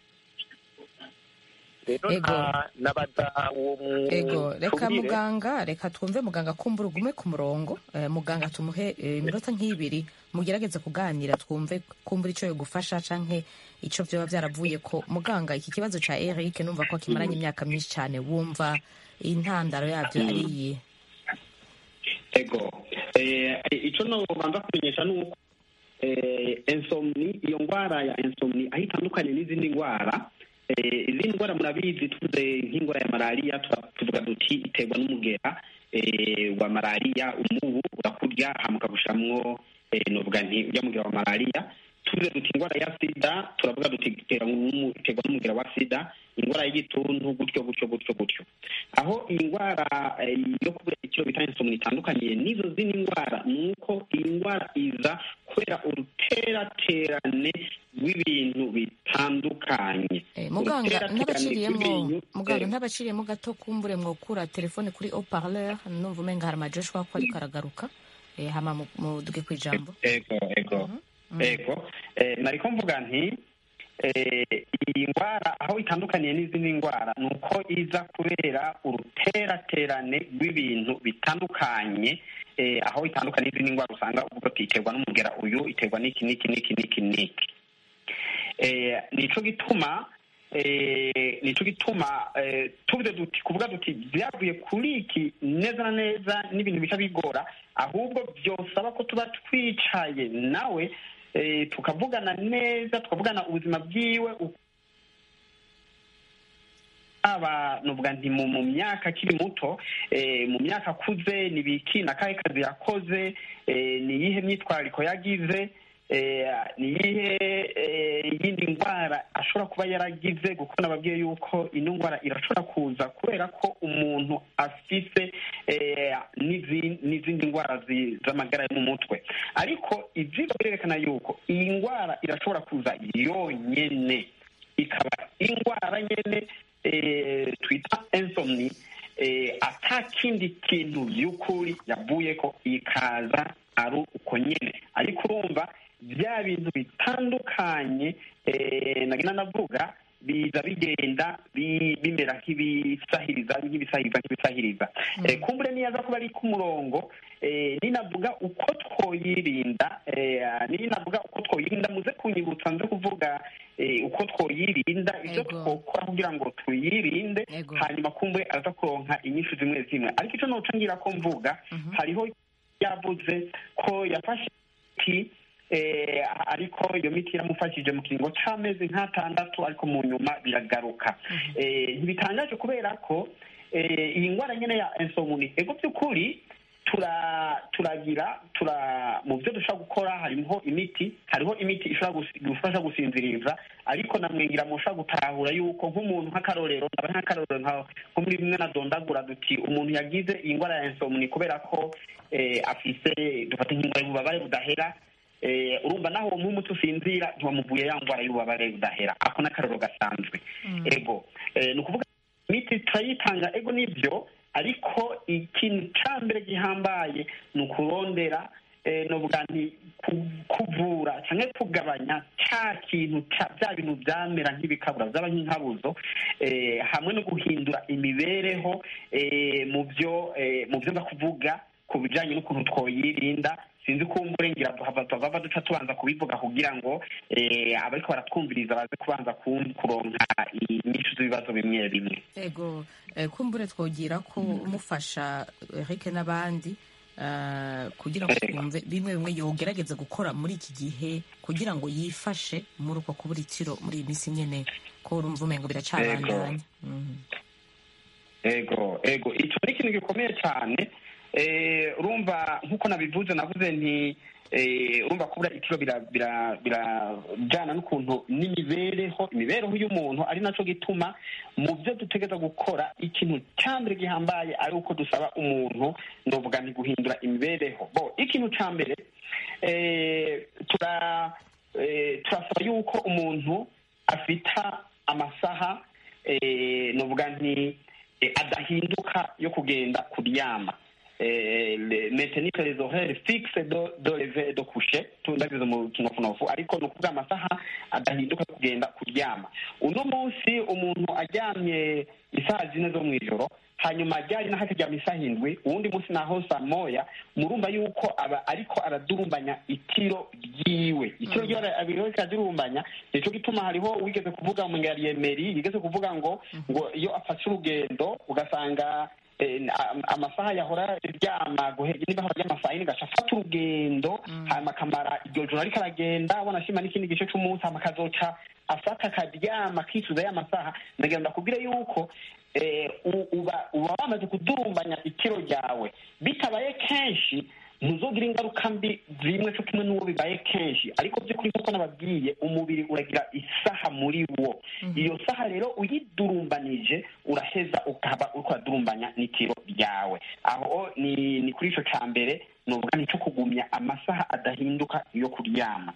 rero Ego. nta- nabaza uwo mu- ego reka tubwire. muganga reka twumve muganga kumbura ugume ku murongo Eh, muganga tumuhe eh, iminota nk'ibiri mugerageze kuganira twumve kumbura icyo yogufasha canke icyo vyoba byaravuye ko muganga iki kibazo ca eric numva ko kimaranye imyaka myinshi cyane wumva intandaro yabyo ari iyi ego eh, icyo nobanza kumenyesha ni uko eh, insomni iyo ndwara ya insomni aho itandukanye n'izindi ndwara eh, izindi ndwara murabizi tuvuze nk'indwara ya malariya tuba- tuvuga duti iterwa n'umugera eh, wa malariya umubu urakurya hama ukagushamwo eh, novuga nti urya mugera wa malariya tuvuze duti indwara ya sida turavuga duti iterwa n'umugera wa sida indwara y'igituntu gutyo gutyo gutyo gutyo aho iyi ndwara yo kubura ikiro bita insomni itandukaniye n'izo zindi ndwara ni uko iyi ndwara iza kubera uruteraterane rw'ibintu bitandukanye muganga ntabaciriyemo muganga ntabaciriyemo gato kumbure mwokura telefone kuri haut-parleur numva umenga hari amajoshua ko ariko aragaruka hama muduge ku ijambo ego ego ego nariko mvuga nti iyi ndwara aho itandukaniye n'izindi ndwara ni uko iza kubera uruteraterane rw'ibintu bitandukanye aho itandukanye n'izindi ndwara usanga uvuga ati iterwa n'umugera uyu iterwa n'iki n'iki n'iki n'iki n'iki nico gituma nico gituma tuvuze duti kuvuga duti byavuye kuri iki neza na neza n'ibintu bica bigora ahubwo byosaba ko tuba twicaye nawe tukavugana neza tukavugana ubuzima bwiwe aba nuvuga nti mu myaka akiri muto mu myaka akuze ni biki na kahe kazi yakoze ni iyihe myitwarariko yagize ni iyihe yindi ndwara ashobora kuba yaragize kuko nababwiye yuko ino ndwara irashobora kuza kubera ko umuntu afise n'izindi ndwara z'amagara yo mu mutwe ariko ibyigwa birerekana yuko iyi ndwara irashobora kuza yonyine ikaba indwara nyine twita insomni ata kindi kintu by'ukuri yavuye ko ikaza ari uko nyine ariko urumva bya bintu bitandukanye nagenda navuga biza bigenda bimera nk'ibisahiriza nk'ibisahiriza nk'ibisahiriza kumbure niyaza kuba ari ku murongo ninavuga uko twoyirinda ninavuga uko twoyirinda muze kunyibutsa nze kuvuga uko twoyirinda ibyo twokora kugira ngo tuyirinde hanyuma kumbure aza kuronka inyinshi zimwe zimwe ariko icyo noca ngira ko mvuga hariho yavuze ko yafashe imiti ariko iyo miti iramufashije mu kiringo c'amezi nk'atandatu ariko mu nyuma biragaruka ntibitangaje kubera ko iyi ndwara nyine ya insomni ego by'ukuri turagira tura mu byo dushobora gukora harimo imiti hariho imiti ishobora gufasha gusinziriza ariko namwengira mushobora gutahura yuko nk'umuntu nk'akarorero aba nk'akarorero nko muri bimwe na dondagura duti umuntu yagize iyi ndwara ya insomni kubera ko afise dufata nk'indwara y'ububabare budahera urumva naho uwo nk'umuti usinzira ntiwamuvuye ya ndwara y'ububabare budahera ako n'akarorero gasanzwe ego ni ukuvuga imiti turayitanga ego nibyo ariko ikintu cya mbere gihambaye ni ukurondera nuvuga nti kuvura cyangwa kugabanya cya kintu bya bintu byamera nk'ibikabura byaba nk'inkabuzo hamwe no guhindura imibereho mu byo mu byo kuvuga ku bijyanye n'ukuntu twoyirinda sinzi ko ngira tuhava duca tubanza kubivuga kugira ngo abariko baratwumviriza baze kubanza kuronka inyinshi z'ibibazo bimwe bimwe ego kumbure twogira ko umufasha Eric n'abandi kugira ngo twumve bimwe bimwe yogerageza gukora muri iki gihe kugira ngo yifashe muri uko kubura ikiro muri iyi minsi nyine ko urumva umengo biracabandanya ego ego icyo ni ikintu gikomeye cyane urumva nk'uko nabivuze navuze nti urumva kubura ikiro birajyana n'ukuntu n'imibereho imibereho y'umuntu ari nacyo gituma mu byo dutegereza gukora ikintu cya mbere gihambaye ari uko dusaba umuntu ndavuga ni guhindura imibereho bo ikintu cya mbere turasaba yuko umuntu afita amasaha ndavuga nti adahinduka yo kugenda kuryama maintenir les horaires fixes do do lever do coucher tundagize mu kinofunofu ariko ni ukuvuga amasaha adahinduka kugenda kuryama uno munsi umuntu aryamye isaha zine zo mu ijoro hanyuma ryari naho akaryama isaha indwi uwundi munsi naho saa moya murumva yuko aba ariko aradurumbanya itiro ryiwe itiro ryiwe abiriho kiradurumbanya nico gituma hariho wigeze kuvuga mu ngariemeri yigeze kuvuga ngo ngo iyo afashe urugendo ugasanga amasaha yahora ryama niba hora ry'amasaha yine gaca afata urugendo hanyuma akamara iryo joro ariko aragenda abona ashima n'ikindi gice c'umunsi hama akazoca afata akaryama akicuza ya masaha ndagira ndakubwire yuko uba wamaze kudurumbanya ikiro ryawe bitabaye kenshi ntuzogira ingaruka mbi zimwe cyo kimwe n'uwo bibaye kenshi ariko by'ukuri nk'uko nababwiye umubiri uragira isaha muri wo iyo saha rero uyidurumbanije uraheza ukaba uriko uradurumbanya n'itiro ryawe aho ni ni kuri ico ca mbere nuvuga ni cyo kugumya amasaha adahinduka yo kuryama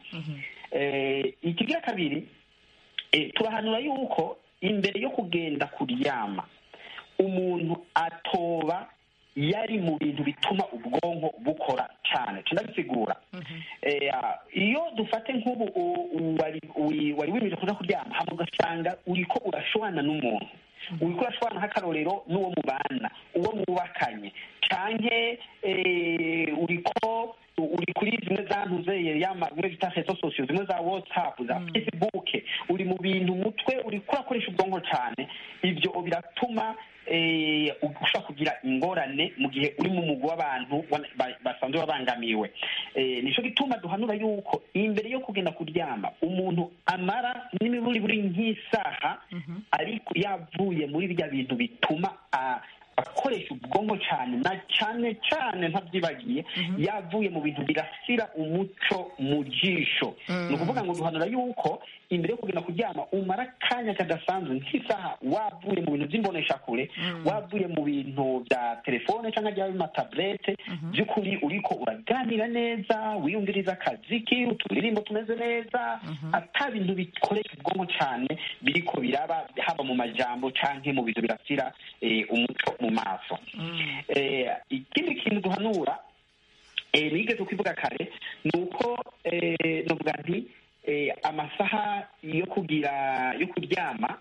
eh, ikigira kabiri eh, turahanura yuko imbere yo kugenda kuryama umuntu atoba yari mu bintu bituma ubwonko bukora cyane tunabisigura Eh, ah, iyo dufate nk'ubu u- u- wari wi- wari wimirije kuja kuryama hama ugasanga uriko urashwana n'umuntu uriko urashwana nk'akarorero n'uwo mubana uwo mwubakanye canke eh, uriko uri kuri zimwe za ntuzeye yama zimwe bita rezo sosiyo zimwe za whatsapp za facebook uri mu bintu umutwe uriko urakoresha ubwonko cyane ibyo biratuma eh, ushobora kugira ingorane mu gihe uri mu mugwi w'abantu wana- ba- basanzwe babangamiwe Eh, nico gituma duhanura yuko imbere yo kugenda kuryama umuntu amara n'imiburi buri nk'isaha ariko yavuye muri birya bintu bituma ah, akoresha ubwonko cyane na cyane cyane ntabyibagiye yavuye mu bintu birasira umuco mu jisho ni ukuvuga ngo duhanura yuko imbere yo kugenda kuryama umara akanya kadasanzwe nk'isaha wavuye mu bintu by'imboneshakure wavuye mu bintu bya telefone cyangwa byaba amataburete by'ukuri uriko uraganira neza wiyumviriza akaziki uturirimbo tumeze neza ata bintu bikoresha ubwonko cyane biriko biraba haba mu majambo canke mu bintu birasira eh, umuco mu maso Eh, ikindi kintu duhanura eh, nigeze kukivuga kare ni uko eh, novuga nti eh, amasaha yo kugira yo kuryama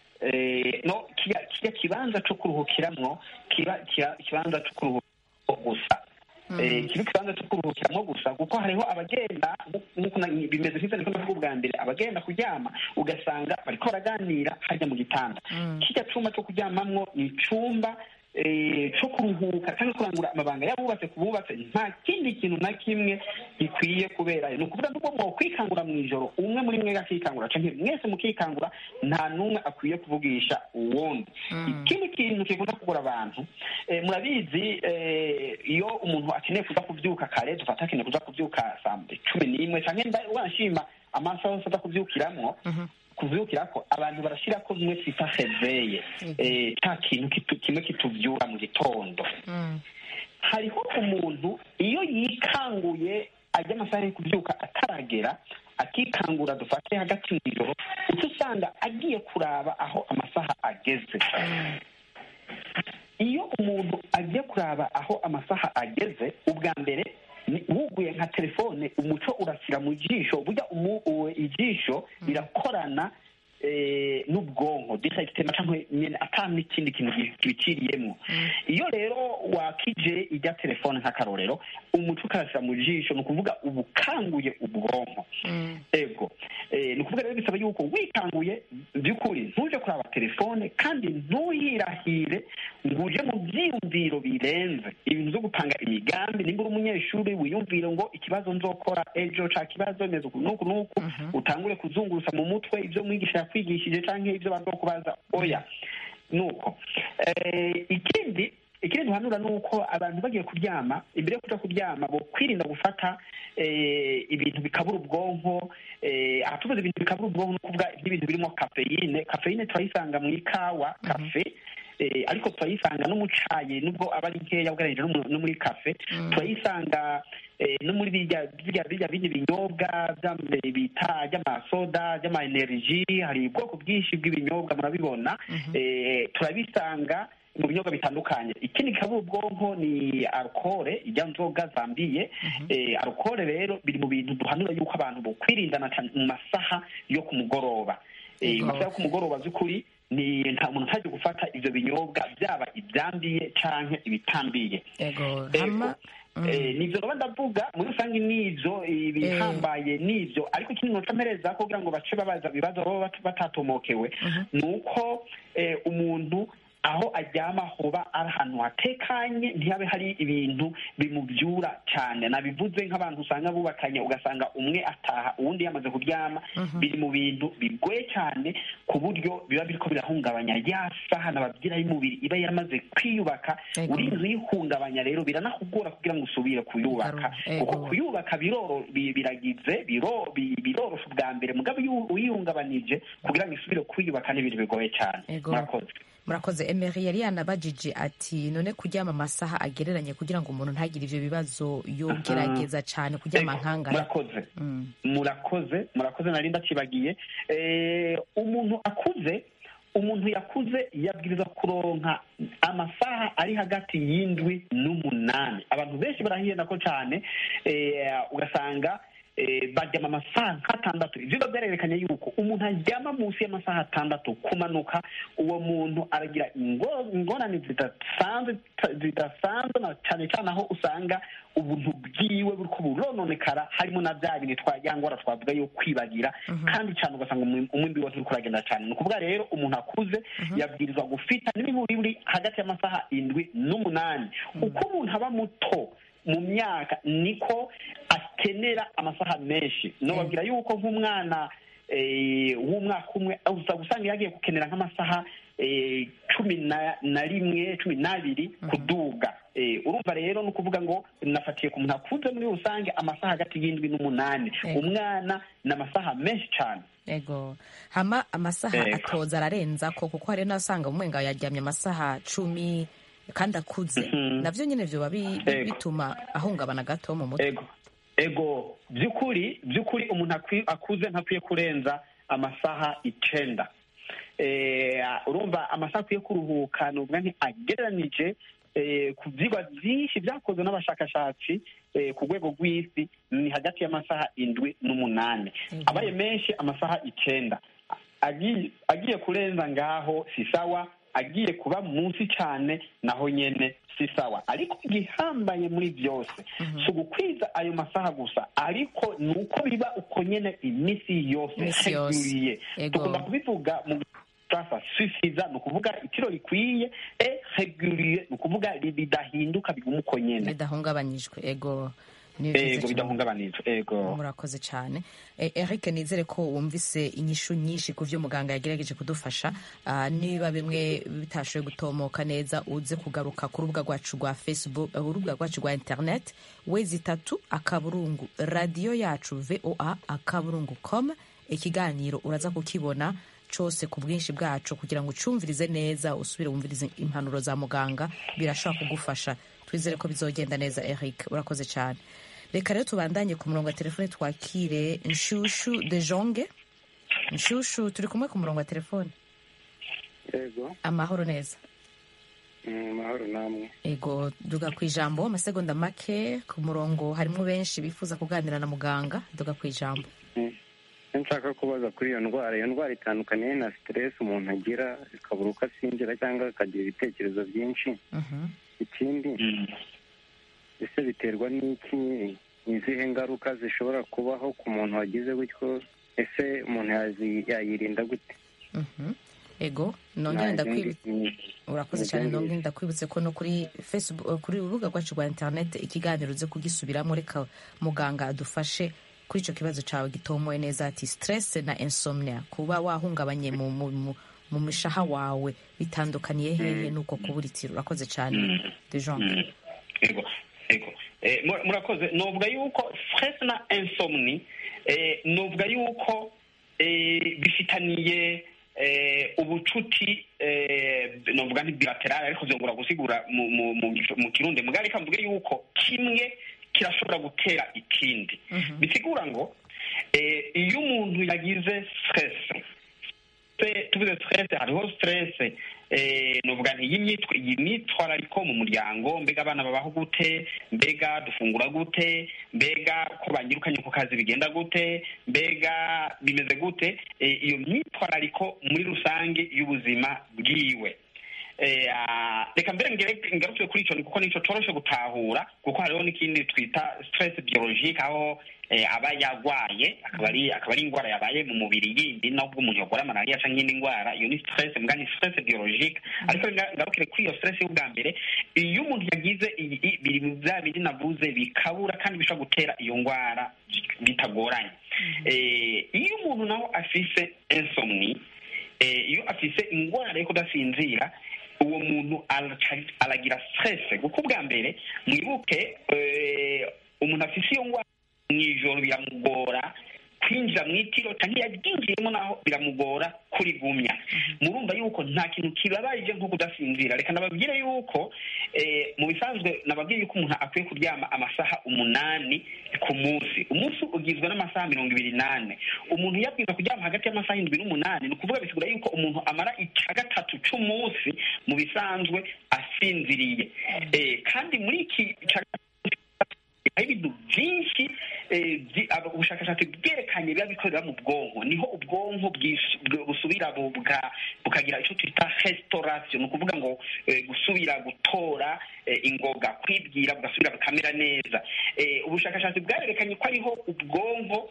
eh, no kirya kirya kibanza co kuruhukiramwo kiba kiba- ikibanza co kuruhukiramo gusa Eh, kiba ikibanza cyo kuruhukiramo gusa kuko hariho abagenda nk'uko na- bimeze nk'ibyo niko ndavuga ubwa mbere abagenda kuryama ugasanga bariko baraganira hajya mu gitanda kirya cumba cyo kuryamamwo ni icumba eh, co kuruhuka cyangwa kurangura amabanga y'abubatse ku bubatse nta kindi kintu na kimwe gikwiye kuberayo ni ukuvuga n'ubwo mwokwikangura mu ijoro umwe muri mwe akikangura canke mwese mukikangura nta n'umwe akwiye kuvugisha uwundi ikindi kintu kikunda kugura abantu eh, murabizi eh, iyo umuntu akeneye kuza kuvyuka kare dufata akeneye kuza kuvyuka saa cumi n'imwe canke nda- wanashima amasaha yose aza kuvyukiramwo kuvyukirako abantu barashirako bimwe twita reveye eh, ca kintu kitu- kimwe kituvyura mu gitondo hariho umuntu iyo yikanguye ajya amasaha yo kubyuka ataragera akikangura dufate hagati mu ijoro uca usanga agiye kuraba aho amasaha ageze iyo umuntu agiye kuraba aho amasaha ageze ubwa mbere ni- wuguye nka telefone umuco urasira mu jisho burya umu- uwe- ijisho rirakorana eh, n'ubwonko directement canke nyene ata n'ikindi kintu gi- kibiciriyemwo iyo rero wakije ijya telefone nk'akarorero umuco ukarasira mu jisho ni ukuvuga uba ukanguye ubwonko ego Eh, ni ukuvuga rero bisaba yuko wikanguye by'ukuri ntuje kuraba telefone kandi ntuyirahire ngo uje mu byiyumviro birenze ibintu byo gupanga imigambi nimba uri umunyeshuri wiyumvire ngo ikibazo nzokora ejo ca kibazo meze uku n'uku n'uku utangure kuzungurusa mu mutwe ibyo mwigisha yakwigishije canke ibyo bazokubaza oya nuko Eh, ikindi ikindi duhanura ni uko abantu bagiye kuryama imbere yo kuja kuryama bo kwirinda gufata eh, ibintu bikabura ubwonko eh, aha tuvuze ibintu bikabura ubwonko ni ukuvuga nk'ibintu birimo kafeyine kafeyine turayisanga mu ikawa kafe eh, ariko turayisanga no mu cayi nubwo aba ari nkeya ugereranyije no mu- no muri kafe turayisanga eh, no muri birya birya birya bindi binyobwa by'am- bita ry'amasoda ry'ama energy hari ubwoko bwinshi bw'ibinyobwa murabibona eh, turabisanga mu binyobwa bitandukanye ikindi gikabura ubwonko ni alukore ijya nzoga zambiye eh, alukore rero biri mu bintu duhanura yuko abantu bokwirindana cyane mu masaha yo ku mugoroba Eh, Yego. mu masaha yo ku mugoroba by'ukuri ni nta muntu ntajya gufata ivyo binyobwa byaba ibyambiye canke ibitambiye ego Ego. hama Eh, nivyo noba ndavuga muri rusange nivyo ibihambaye nivyo ariko ikindi noca mpereza kugira ngo bace babaza ibibazo baba bat- batatomokewe ni uko eh, umuntu aho aryama hoba ari ahantu hatekanye ntihabe hari ibintu bimubyura cyane nabivuze nk'abantu usanga bubakanye ugasanga umwe ataha uwundi yamaze kuryama biri mu bintu bigoye cyane ku buryo biba biriko birahungabanya ya saha nababwira y'umubiri iba yaramaze kwiyubaka Ego. uri inzu yihungabanya rero biranakugora kugira ngo usubire kuyubaka Ego. kuko kuyubaka biroro bi- biragize biro- bi- birorosha ubwa mbere mugabo iyo uyihungabanije kugira ngo isubire kwiyubaka ni ibintu bigoye cyane Ego. murakoze murakoze emery yari yanabajije ati none kuryama amasaha agereranye kugira ngo umuntu ntagire ivyo bibazo yogerageza cane kuryama Ego, nkangana murakoze Mm. murakoze murakoze nari ndakibagiye Eh, umuntu akuze umuntu yakuze yabwiriza kuronka amasaha ari hagati y'indwi n'umunani abantu benshi barahiyenda ko cyane eh, ugasanga eh, baryama amasaha nk'atandatu ivyo biba vyarerekanye yuko umuntu aryama munsi y'amasaha atandatu kumanuka uwo muntu aragira ingo- ingorane zidasanzwe zidasanzwe na cyane cyane aho usanga ubuntu bwiwe buriko burononekara harimo na bya bintu twajyangora twavuga yo kwibagira kandi cyane ugasanga umwi- umwimbi wose uriko uragenda cyane ni ukuvuga rero umuntu akuze yabwirizwa gufita n'imiburi buri hagati y'amasaha indwi n'umunani uko umuntu aba muto mu myaka niko akenera amasaha menshi nobabwira yuko nk'umwana eh, w'umwaka umwe uza gusanga yagiye gukenera nk'amasaha eh, cumi na na rimwe cumi n'abiri kuduga Eh, urumva rero ni ukuvuga ngo nafatiye ku muntu akuze muri rusange amasaha hagati y'indwi n'umunani Ego. umwana ni amasaha menshi cyane ego hama amasaha Ego. atoza ararenza ko kuko hari n'asanga umwenga yaryamye amasaha cumi kandi akuze Mhm. navyo nyene vyoba bi- bi- Ego. bituma ahungabana gato mu mutwe ego ego by'ukuri by'ukuri umuntu akwi- akuze ntakwiye kurenza amasaha icenda eh, urumva amasaha akwiye kuruhuka ni ukuvuga nti agereranije eh, ku vyigwa vyinshi vyakozwe n'abashakashatsi eh, ku rwego rw'isi ni hagati y'amasaha indwi n'umunani Ego. abaye menshi amasaha icenda agiye agiye kurenza ngaho si sawa agiye kuba munsi cyane naho nyene si sawa ariko igihambaye muri byose si ugukwiza ayo masaha gusa ariko ni uko biba uko nyene iminsi yose Imisi yose. regulier Ego. tugomba kubivuga mu sasa sufiza ni ukuvuga itiro rikwiye e regulier ni ukuvuga ri- ridahinduka biguma uko nyene bidahungabanyijwe ego ni vyiza ego cane. bidahungabanije ego murakoze cyane Eh, eric nizere ko wumvise inyishu nyinshi ku vyo muganga yagerageje kudufasha Ah, niba bimwe bitashoboye gutomoka neza uze kugaruka ku rubuga rwacu rwa facebook eh, urubuga rwacu rwa internet wezi itatu akaburungu radiyo yacu voa akaburungu com ikiganiro uraza kukibona cose ku bwinshi bwacu kugira ngo ucumvirize neza usubire wumvirize impanuro za muganga birashobora kugufasha twizere ko bizogenda neza eric urakoze cyane reka rero tubandanye ku murongo wa telefone twakire nshushu de jonge nshushu turi kumwe ku murongo wa telefone yego amahoro neza mm, mahoro namwe ego duga ku ijambo amasegonda make ku murongo harimo benshi bifuza kuganira na muganga duga ku ijambo icyo nshaka kubaza kuri iyo ndwara iyo ndwara itandukaniye na stress umuntu agira ikabura uko asinzira cyangwa akagira ibitekerezo byinshi Mhm. ikindi Mm. ese biterwa n'iki ni izihe ngaruka zishobora kubaho ku muntu wagize gutyo ese umuntu yazi- yayirinda gute Mhm. ego nongere Nta ndakwibu zindi- urakoze Ni cyane ibyo nongere ndakwibutse ko no kuri facebook kuri urubuga rwacu rwa internet ikiganiro uze kugisubiramo reka muganga adufashe kuri icyo kibazo cyawe gitomoye neza ati stress na insomnia kuba wahungabanye mu, mu, mu, mu mishaha wawe bitandukaniye hehe nuko kubura itiro urakoze cyane de Jong. Mm. ego ego Eh, mu- murakoze novuga yuko stress na insomni eh, novuga yuko eh, bifitaniye eh, ubucuti eh, novuga nti bilateral ariko vyongura gusigura mu, mu, mu, mu kirundi mugabo reka mvuge yuko kimwe kirashobora gutera ikindi bisigura ngo eh, iyo umuntu yagize stress se- tuvuze stress hariho stress eh, novuga nti y'imyitwa- iyi myitwarariko mu muryango mbega abana babaho gute mbega dufungura gute mbega ko banyirukanye ku kazi bigenda gute mbega bimeze gute Eh, iyo myitwarariko muri rusange y'ubuzima bwiwe eh, ah, reka mbere ngere- ngaruke kuri ico kuko nico coroshe gutahura kuko hariho n'ikindi twita stress biologique aho eh, aba yagwaye akaba ari akaba ari indwara yabaye mu mubiri yindi nubwo umuntu yagwara malariya canke iyindi ndwara iyo ni stress mbwa ni stress biologique ariko nga- ngarukire kuri iyo stress y'ubwa mbere iyo umuntu yagize iyi- i- biri mu bya bindi navuze bikabura kandi bishobora gutera iyo ndwara bitagoranye Eh, iyo umuntu nawe afise insomni eh, iyo afise ingwara yo kudasinzira uwo muntu araca- aragira stress kuko ubwa mbere mwibuke eh, umuntu afise iyo ngwara mw'ijoro biramugora kwinjira mu itiro kandi yaryinjiyemo naho biramugora kurigumya murumva yuko nta kintu kibabaje nko kudasinzira reka nababwire yuko eh, mu bisanzwe nababwiye yuko umuntu akwiye kuryama amasaha umunani ku munsi umunsi ugizwe n'amasaha mirongo ibiri n'ane umuntu yabwiza kuryama hagati y'amasaha indwi n'umunani ni ukuvuga bisigura yuko umuntu amara icya gatatu c'umunsi mu bisanzwe asinziriye Eh, kandi muri iki ca hari ibintu byinshi eh, byi- aba- ubushakashatsi bwerekanye biba bikorera mu bwonko niho ubwonko bwis- bw- busubira bu- buka- bukagira icyo twita restauration ni ukuvuga ngo eh, gusubira gutora eh, ingoga kwibwira bugasubira bukamera neza Eh, ubushakashatsi bwarerekanye ko ariho ubwonko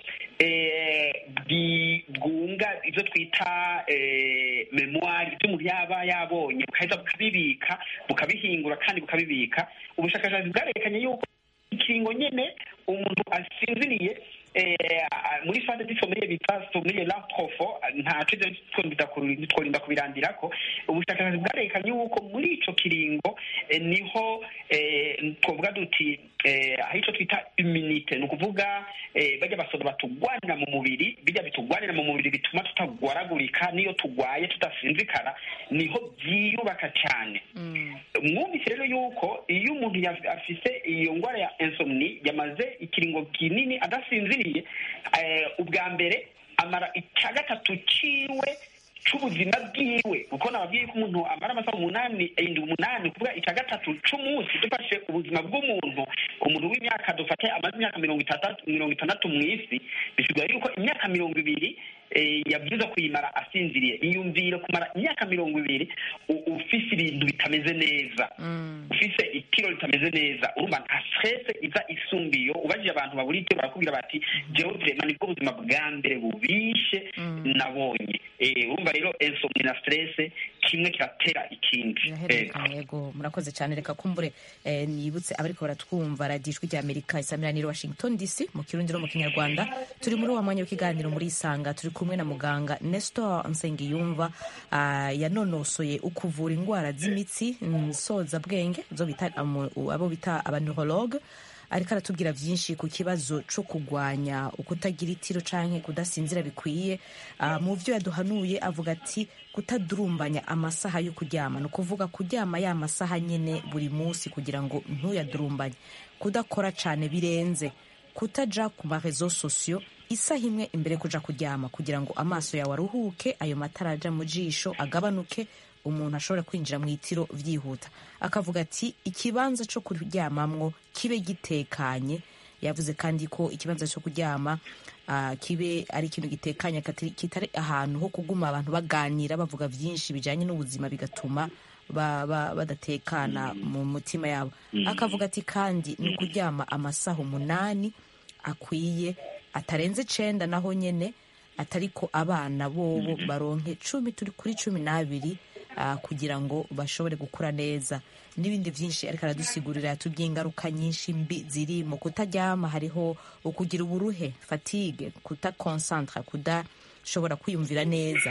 eh, bwi- bwunga ibyo twita eh, memoire ibyo umuntu yaba yabonye bukaheza bukabibika bukabihingura kandi bukabibika ubushakashatsi bwarerekanye yuko ikiringo nyene umuntu asinziriye eh, muri fase zisomeye bita someye la profo ntaco ivyo twonda- tworinda kubirandirako ubushakashatsi bwarekanye yuko muri ico kiringo eh, niho eh, twovuga duti eh, aho ico twita immunite ni ukuvuga eh, barya basoda batugwanira mu mubiri bijya bitugwanira mu mubiri bituma tutagwaragurika n'iyo tugwaye tudasinzikara niho byiyubaka cyane mwumvise rero yuko iyo umuntu yaf- afise iyo ndwara ya insomni yamaze ikiringo kinini adasinziriye eh, ubwa mbere amara icya gatatu ciwe c'ubuzima bwiwe kuko nababwiye ko umuntu amara amasaha umunani indwi umunani kuvuga icya gatatu c'umunsi dufashe ubuzima bw'umuntu umuntu w'imyaka dufate amaze imyaka mirongo itandatu mirongo itandatu mu isi bisigura yuko imyaka mirongo ibiri eh, yabwiza kuyimara asinziriye iyumvire kumara imyaka mirongo ibiri u- ufise ibintu bitameze neza ufise itiro ritameze neza urumva nta stress iza isumba iyo ubajije abantu babura itiro barakubwira bati jewe vrema nibwo buzima bwa mbere bubishe nabonye Eh, urumva rero insomni na stress kimwe kiratera ikindi Eh, birahererekanye yego murakoze cyane reka kumbure eh, nibutse abariko baratwumva radiyo ijwi rya amerika isamiraniye washington dc mu kirundi no mu kinyarwanda turi muri wa mwanya w'ikiganiro muri isanga turi kumwe na muganga nestor nsengiyumva ah, yanonosoye ukuvura indwara z'imitsi nsoza bwenge zo bita amu- abo bita abaneurologue ariko aratubwira byinshi ku kibazo cyo kurwanya ukutagira itiro canke kudasinzira bikwiye Ah, mu byo yaduhanuye avuga ati kutadurumbanya amasaha yo kuryama ni ukuvuga kuryama ya masaha nyine buri munsi kugira ngo ntuyadurumbanye kudakora cyane birenze kutaja ku marezo sosiyo isaha imwe imbere yo kuja kuryama kugira ngo amaso yawe aruhuke ayo matara aja mu jisho agabanuke umuntu ashobora kwinjira mu itiro byihuta akavuga ati ikibanza cyo kuryamamwo kibe gitekanye yavuze kandi ko ikibanza cyo kuryama ah, kibe ari ikintu gitekanye katari- kitari ahantu ho kuguma abantu baganira bavuga byinshi bijyanye n'ubuzima bigatuma ba- ba- badatekana mu mutima yabo akavuga ati kandi ni ukuryama amasaha umunani akwiye atarenze icenda naho nyene atariko abana bobo baronke cumi turi kuri cumi n'abiri ah, kugira ngo bashobore gukura neza n'ibindi byinshi ariko aradusigurira yatubwiye ingaruka nyinshi mbi ziri mu kutaryama hariho ukugira uburuhe fatigue kutakonsantra kudashobora kwiyumvira neza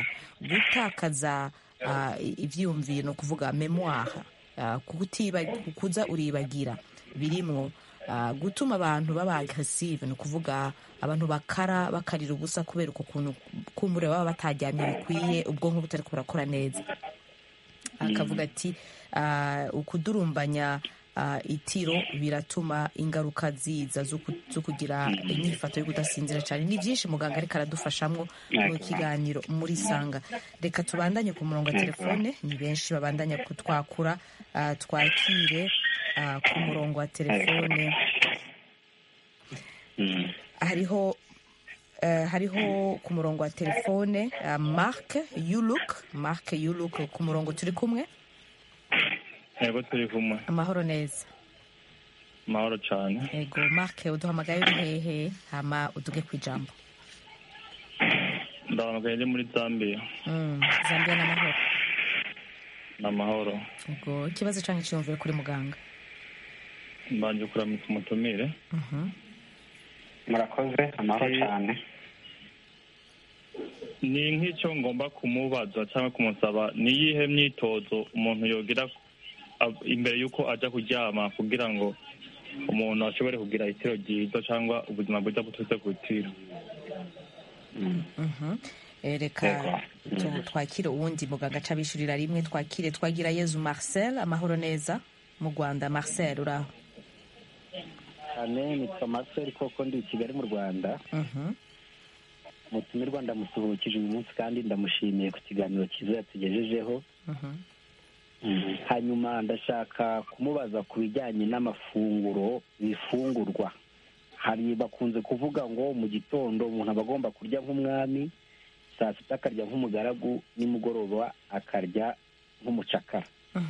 gutakaza ah, ivyiyumviro ni ukuvuga memoire ah, kutiba kuza uribagira birimwo ah, gutuma abantu baba agressive ni ukuvuga abantu bakara bakarira ubusa kubera uko kuntu kumbure baba bataryamye bikwiye ubwonko butariko burakora neza akavuga ati ah, ukudurumbanya ah, itiro biratuma ingaruka ziza zo ku- zo kugira inyifato yo kudasinzira cyane ni byinshi muganga ariko aradufashamwo mu kiganiro muri sanga reka tubandanye ku murongo wa telefone ni benshi babandanya kutwakura ah, twakire ah, ku murongo wa telefone mm. hariho eh, hariho ku murongo wa telefone uh, mark yuluk mark yuluk ku murongo turi kumwe yego turi kumwe amahoro neza amahoro cyane ego mark uduhamagaye uri hehe hama uduge ku ijambo ndahamagaye ndi muri zambia Mm, zambia n'amahoro ni amahoro ego ikibazo canke ciyumvire kuri muganga mbanje kuramutsa umutumire Mhm. murakoze amahoro cyane ni nk'icyo ngomba kumubaza cyangwa kumusaba ni iyihe myitozo umuntu yogira ab- imbere y'uko ajya kuryama kugira ngo umuntu ashobore kugira itiro ryiza cyangwa ubuzima bwiza buturutse ku itiro Mhm. Eh, reka tu- twakire uwundi muganga aca abishurira rimwe twakire twagira yezu marcel amahoro neza mu rwanda marcel uraho cyane nitwa marcel koko ndi i kigali mu rwanda Mhm. umutumirwa ndamusuhukije uyu munsi kandi ndamushimiye ku kiganiro cyiza yatugejejeho Mhm. hanyuma ndashaka kumubaza ku bijyanye n'amafunguro bifungurwa hari bakunze kuvuga ngo mu gitondo umuntu aba agomba kurya nk'umwami saa sita akarya nk'umugaragu nimugoroba akarya nk'umucakara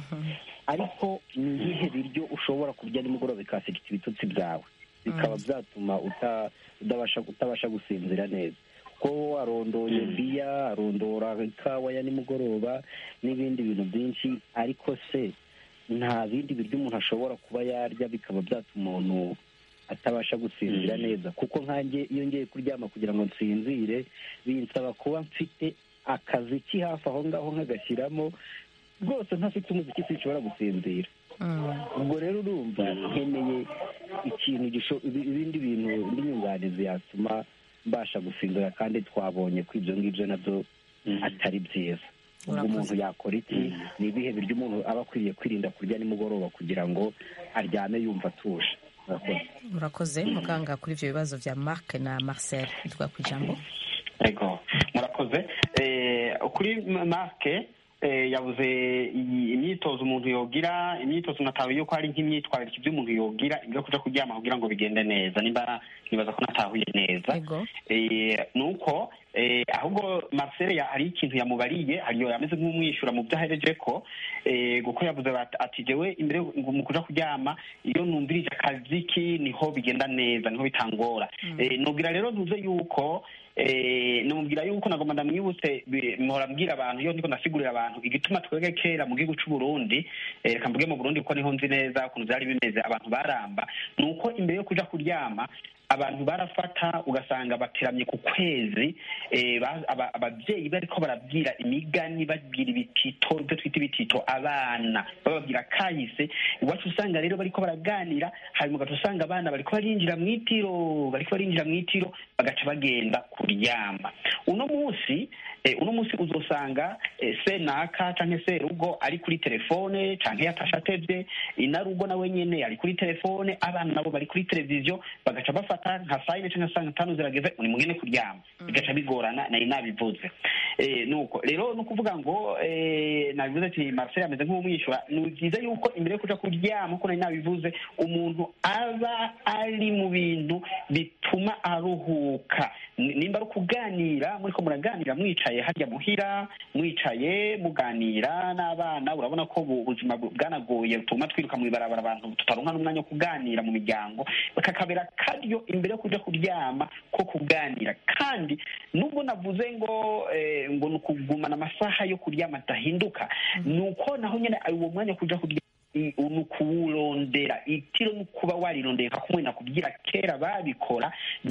ariko ni ibihe biryo ushobora kurya nimugoroba bikasigita ibitutsi byawe bikaba byatuma uta- udabasha utabasha gusinzira neza ko arondoye biya arondora ikawa ya nimugoroba n'ibindi bintu byinshi ariko se nta bindi biryo umuntu ashobora kuba yarya bikaba byatuma umuntu atabasha gusinzira neza kuko nkanjye iyo ngiye kuryama kugira ngo nsinzire binsaba kuba mfite akazi ki hafi aho ngaho nkagashyiramo rwose ntafite umuziki sinshobora gusinzira ubwo rero urumva nkeneye ikintu gisho- ibi- ibindi bintu indi nyunganizi yatuma mbasha gusinzira kandi twabonye ko ibyo ngibyo nabyo atari byiza ubwo Urakoze. umuntu yakora iki ni ibihe biryo umuntu aba akwiriye kwirinda kurya nimugoroba kugira ngo aryame yumva atuje murakoze murakoze muganga kuri ivyo bibazo vya mark na marcel twa ku ijambo ego murakoze Eh, kuri marke eh, yabuze iyi- imyitozo umuntu yogira imyitozo natahuye yuko hari nk'imyitwarire ibyo umuntu yogira ibyo kuja kuryama kugira ngo bigende neza nimba nibaza ko natahuye neza Eh, nuko eh, ahubwo marcel ya- hari ikintu yamubariye hariyo yameze nk'umwishyura mu byo ahereje ko eh, kuko yavuze bat- ati jewe imbere ngo mu kuja kuryama iyo numvirije akaziki niho bigenda neza niho bitangora Eh, nubwira rero ntuze yuko eh, numubwira yuko nagomba ndamwibutse bi- mpora mbwira abantu iyo ndiko ndasigurira abantu igituma twebwe kera mu gihugu c'u Burundi eh, reka mvuge mu Burundi kuko niho nzi neza ukuntu vyari bimeze abantu baramba nuko imbere yo kuja kuryama abantu barafata ugasanga bateramye ku kwezi eh, ba- aba- abavyeyi bariko barabwira imigani babwira ibitito ibyo twita ibitito abana bababwira kahise iwacu usanga rero bariko baraganira hanyuma ugaca usanga abana bariko barinjira mu itiro bariko barinjira mu itiro bagaca bagenda kuryama uno munsi eh, uno munsi uzosanga eh, senaka canke serugo ari kuri telefone canke yatashe atevye inarugo nawe nyene ari kuri telefone abana nabo bari kuri televiziyo bagaca bafata nka saa yine canke saa tanu zirageze uri mugene kuryama bigaca bigorana nari nabivuze Eh, nuko rero ni ukuvuga ngo eh, nabivuze ati marcel ameze nk'umwishyura ni byiza yuko imbere yo kuja kuryama uko nari nabivuze umuntu aba ari mu bintu bituma aruhuka Ni- nimba ari ukuganira muriko muraganira mwicaye harya muhira mwicaye muganira n'abana urabona ko ubu ubuzima bu- bwanagoye butuma twiruka mw'ibarabara abantu tutaronka n'umwanya wo kuganira mu miryango kakabera karyo imbere yo kuja kuryama ko kuganira kandi nubwo navuze ngo eh, ngo ni ukugumana amasaha yo kuryama adahinduka ni uko naho nyene uwo mwanya wo kuja kuryama i- ni ukuwurondera itiro ni ukuba warirondeye nka kumwe nakubwira kera babikora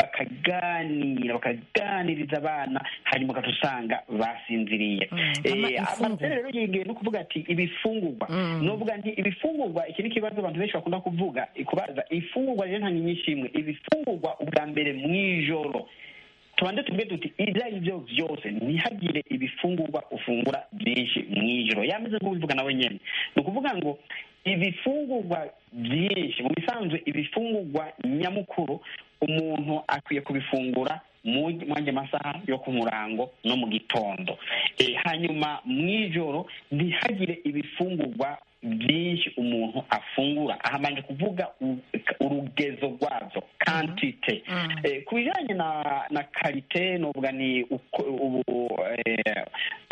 bakaganira bakaganiriza abana hanyuma ugaca usanga basinziriye ama Eh, imfungurwa. Marcel rero yegeye no kuvuga ati ibifungurwa novuga nti ibifungurwa iki ni ikibazo abantu benshi bakunda kuvuga kubaza ifungurwa rero nta nyinshi imwe ibifungurwa ubwa mbere mw'ijoro tubanze tuvuge tuti ibyo ari byo byose ntihagire ibifungurwa ufungura byinshi mw'ijoro yameze nk'ubivuga nawe nyene ni ukuvuga ngo ibifungurwa byinshi mu bisanzwe ibifungurwa nyamukuru umuntu akwiye kubifungura mu mwanya masaha yo ku murango no mu gitondo Eh, hanyuma mw'ijoro ntihagire ibifungurwa byinshi umuntu afungura ahamanje kuvuga u- urugezo rwazo kantite Eh, ku bijyanye na na karite novuga ni uko ubu eh,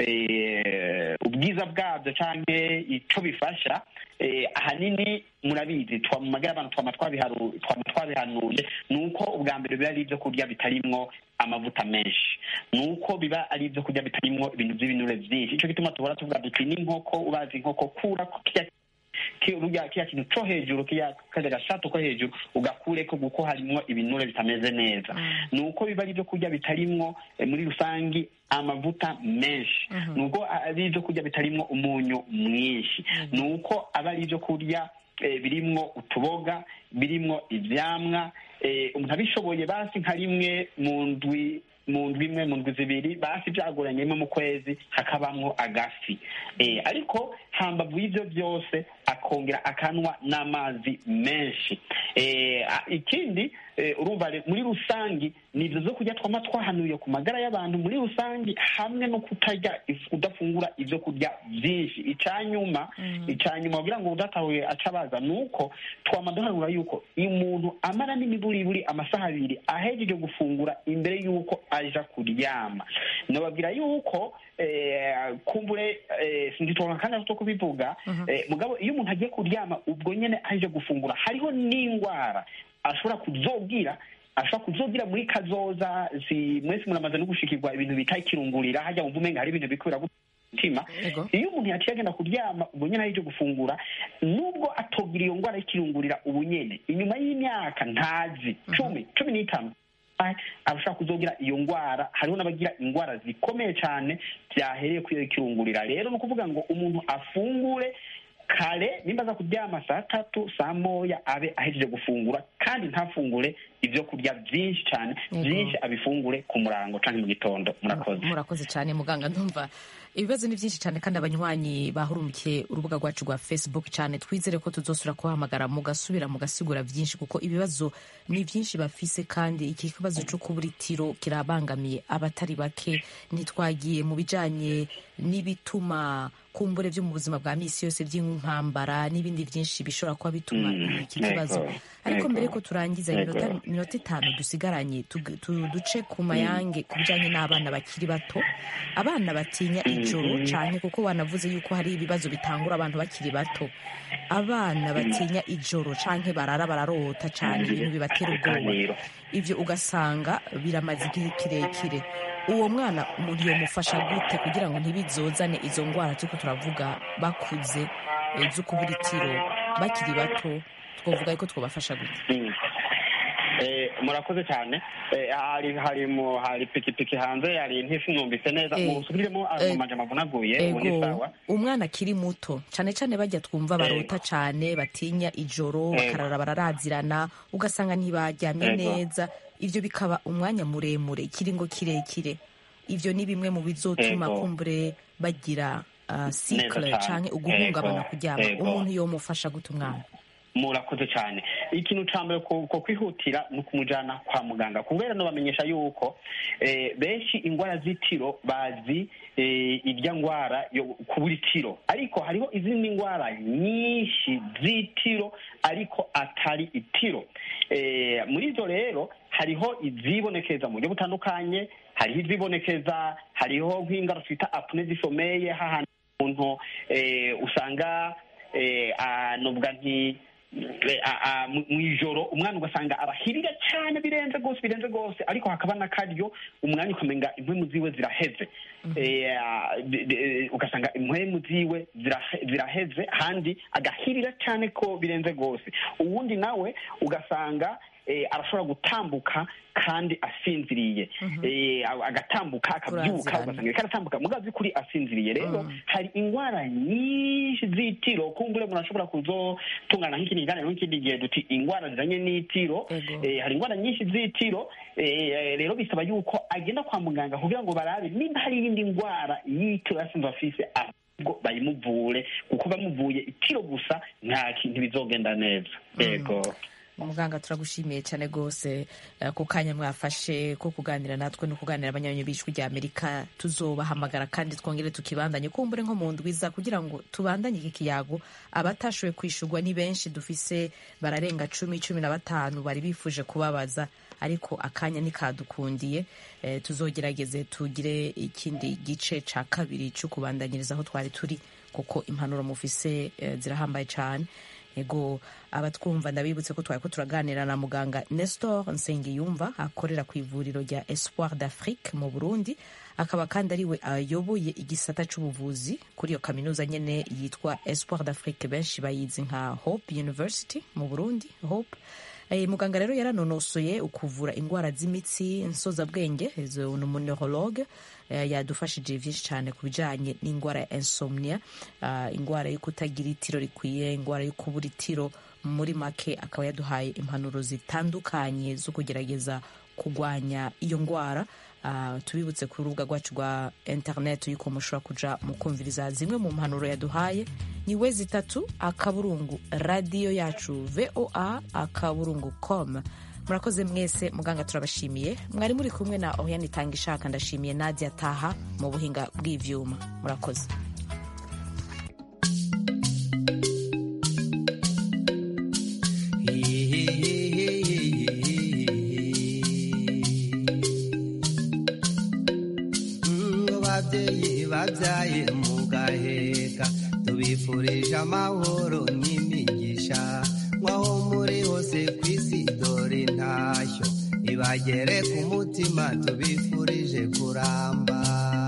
eh, ubwiza bwabyo cyangwa icyo bifasha eh, ahanini murabizi twa mu magara abantu twama twabiharu- twama twabihanuye ni uko ubwa mbere biba ari ibyo kurya bitarimwo amavuta menshi ni uko biba ari ibyo kurya bitarimwo ibintu by'ibinure byinshi icyo gituma tubona tuvuga duti n'inkoko ubazi inkoko kura ko kirya ki- urya kiriya kintu co hejuru kiriya karya gashato ko hejuru ugakureko kuko harimwo ibinure bitameze neza ni uko biba ari ibyo kurya bitarimwo eh, muri rusangi amavuta menshi ni uko ari ibyo kurya bitarimwo umunyu mwinshi ni uko aba ari ibyo kurya eh, birimwo utuboga birimwo ivyamwa eh, umuntu abishoboye basi nka rimwe mu ndwi mu ndwi imwe mu ndwi zibiri basi byagoranyemo mu kwezi hakabamwo agafi eh, ariko hambavu y'ivyo byose akongera akanwa n'amazi menshi eh, a- ikindi eh, urumva re- muri rusangi ni ivyo zo kurya twama twahanuye ku magara y'abantu muri rusangi hamwe no kutarya if- kudafungura ivyo kurya vyinshi icanyuma icanyuma kugira ngo udatahuye aca abaza ni uko twama duhanura yuko umuntu amara n'imiburiburi amasaha abiri ahejeje gufungura imbere y'uko aja kuryama nababwira yuko eh, kumbure eh, sinditonka kandi aho kubivuga eh, mugabo iyo umuntu agiye kuryama ubwo nyene aje gufungura hariho n'indwara ashobora kuzogira ashobora kuzogira muri kazoza si mwese muramaze no gushikirwa ibintu bita ikirungurira hajya wumva umenga hari ibintu bikubira mutima iyo umuntu yaciye agenda kuryama ubwo nyene aje gufungura nubwo atogira iyo ndwara y'ikirungurira ubu nyene inyuma y'imyaka ntazi cumi cumi n'itanu ah, abashaka kuzogira iyo ndwara hariho n'abagira indwara zikomeye cyane byahereye kuri iyo kirungurira rero ni ukuvuga ngo umuntu afungure kare nimba aza kuryama saa tatu saa moya abe ahejeje gufungura kandi ntafungure ibyo kurya byinshi cyane Yego. byinshi abifungure ku murango cyangwa mu gitondo murakoze murakoze cyane muganga ndumva ibibazo ni byinshi cyane kandi abanywanyi bahurumikiye urubuga rwacu rwa facebook cyane twizere ko tuzosubira kubahamagara mugasubira mugasigura byinshi kuko ibibazo ni byinshi bafise kandi iki kibazo cyo kubura itiro kirabangamiye abatari bake ntitwagiye mu bijanye n'ibituma kumbure byo mu buzima bwa misi yose by'intambara n'ibindi byinshi bishobora kuba bituma Mm, iki kibazo yego, ariko yego, mbere ko turangiza yego. iminota iminota itanu dusigaranye tug- tu- duce ku mayange ku bijyanye n'abana bakiri bato abana batinya ijoro Mhm. cyane kuko wanavuze yuko hari ibibazo bitangura abantu bakiri bato abana batinya ijoro cyangwa barara bararota cyane ibintu bibatera ubwoba Ikiganiro. ibyo ugasanga biramaze igihe kirekire uwo mwana umuntu yamufasha gute kugira ngo ntibizozane izo ndwara turiko turavuga bakuze eh, zo kubura itiro bakiri bato twavuga yuko twabafasha gute Mm. Eh, murakoze cyane Eh, hari hari mu hari pikipiki hanze hari ntisinumvise neza Eh, musubiremo eh, amanje mavunaguye ubu ni ego sawa umwana akiri muto cyane cyane bajya twumva barota cyane batinya ijoro Ego. bakarara bararazirana ugasanga ntibaryamye Ego. neza ibyo bikaba umwanya muremure ikiringo kirekire ibyo ni bimwe mu bizotuma Ego. kumbure bagira uh, sikle cyane. cyane uguhungabana Ego. kuryama Ego. umuntu yomufasha gute umwana murakoze cyane ikintu cya mbere ko ko kwihutira ni ukumujyana kwa muganga kubera no bamenyesha yuko eh, benshi indwara z'itiro bazi eh, irya ndwara yo kubura itiro ariko hariho izindi ndwara nyinshi z'itiro ariko atari itiro Eh, muri ibyo rero hariho izibonekeza mu buryo butandukanye hariho izibonekeza hariho nk'indwara twita apune zisomeye hahandi umuntu eh, usanga eh, ah, novuga nti eh, ah, ah, mu mu ijoro umwana ugasanga arahirira cyane birenze rwose birenze rwose ariko hakaba n'akaryo umwanya ukamenga impwemu ziwe ziraheze Eh, ah, de- de- ugasanga impwemu ziwe zirahe- ziraheze handi agahirira cyane ko birenze rwose uwundi nawe ugasanga eh, arashobora gutambuka kandi asinziriye Eh, agatambuka akabyuka Kurazirana. ugasanga ariko aratambuka mugazi kuri asinziriye rero hari indwara nyinshi z'itiro kumbure umuntu ashobora kuzotungana nk'ikindi kiganiro nk'ikindi gihe duti indwara zijanye n'itiro Eh, hari indwara nyinshi z'itiro eh, rero bisaba yuko agenda kwa muganga kugira ngo barabe nimba hari iyindi ndwara y'itiro yasinze afise ahubwo bayimuvure kuko bamuvuye itiro gusa nta kintu bizogenda neza yego muganga turagushimiye cyane rwose eh, ku kanya mwafashe ko kuganira natwe no kuganira abanyanyi b'ijwi rya amerika tuzobahamagara kandi twongere tukibandanye kumbure nko mu ndwiza kugira ngo tubandanye iki kiyago abatashoboye kwishurwa ni benshi dufise bararenga cumi cumi na batanu bari bifuje kubabaza ariko akanya nikadukundiye eh, tuzogerageze tugire ikindi gice ca kabiri cyo kubandanyiriza aho twari turi kuko impanuro mufise eh, zirahambaye cyane ego abatwumva ndabibutse ko twari ko turaganira na muganga nestor nsengiyumva akorera ku ivuriro rya espoir d'afrique mu burundi akaba kandi ariwe ayoboye igisata c'ubuvuzi kuri iyo kaminuza nyene yitwa espoir d'afrique benshi bayizi nka hope university mu burundi hope Eh, muganga rero yaranonosoye ukuvura indwara z'imitsi nsozabwenge izo ni umuneurologue eh, yadufashije byinshi cyane ku bijyanye n'indwara ya insomnia ah, indwara yo kutagira itiro rikwiye indwara yo kubura itiro muri make akaba yaduhaye impanuro zitandukanye zo kugerageza kurwanya iyo ndwara Ah, tubibutse ku rubuga rwacu rwa interineti yuko mushobora kuja mu kumviriza zimwe mu mpanuro yaduhaye ni we zitatu akaburungu radiyo yacu voa akaburungu com murakoze mwese muganga turabashimiye mwari muri kumwe na oriane itanga ishaka ndashimiye nadia taha mu buhinga bw'ivyuma murakoze ngo babyeyi babyaye mugaheka tubifurije amahoro n'imigisha nk'aho muri hose ku isi dore intashyo ibagere ku mutima tubifurije kuramba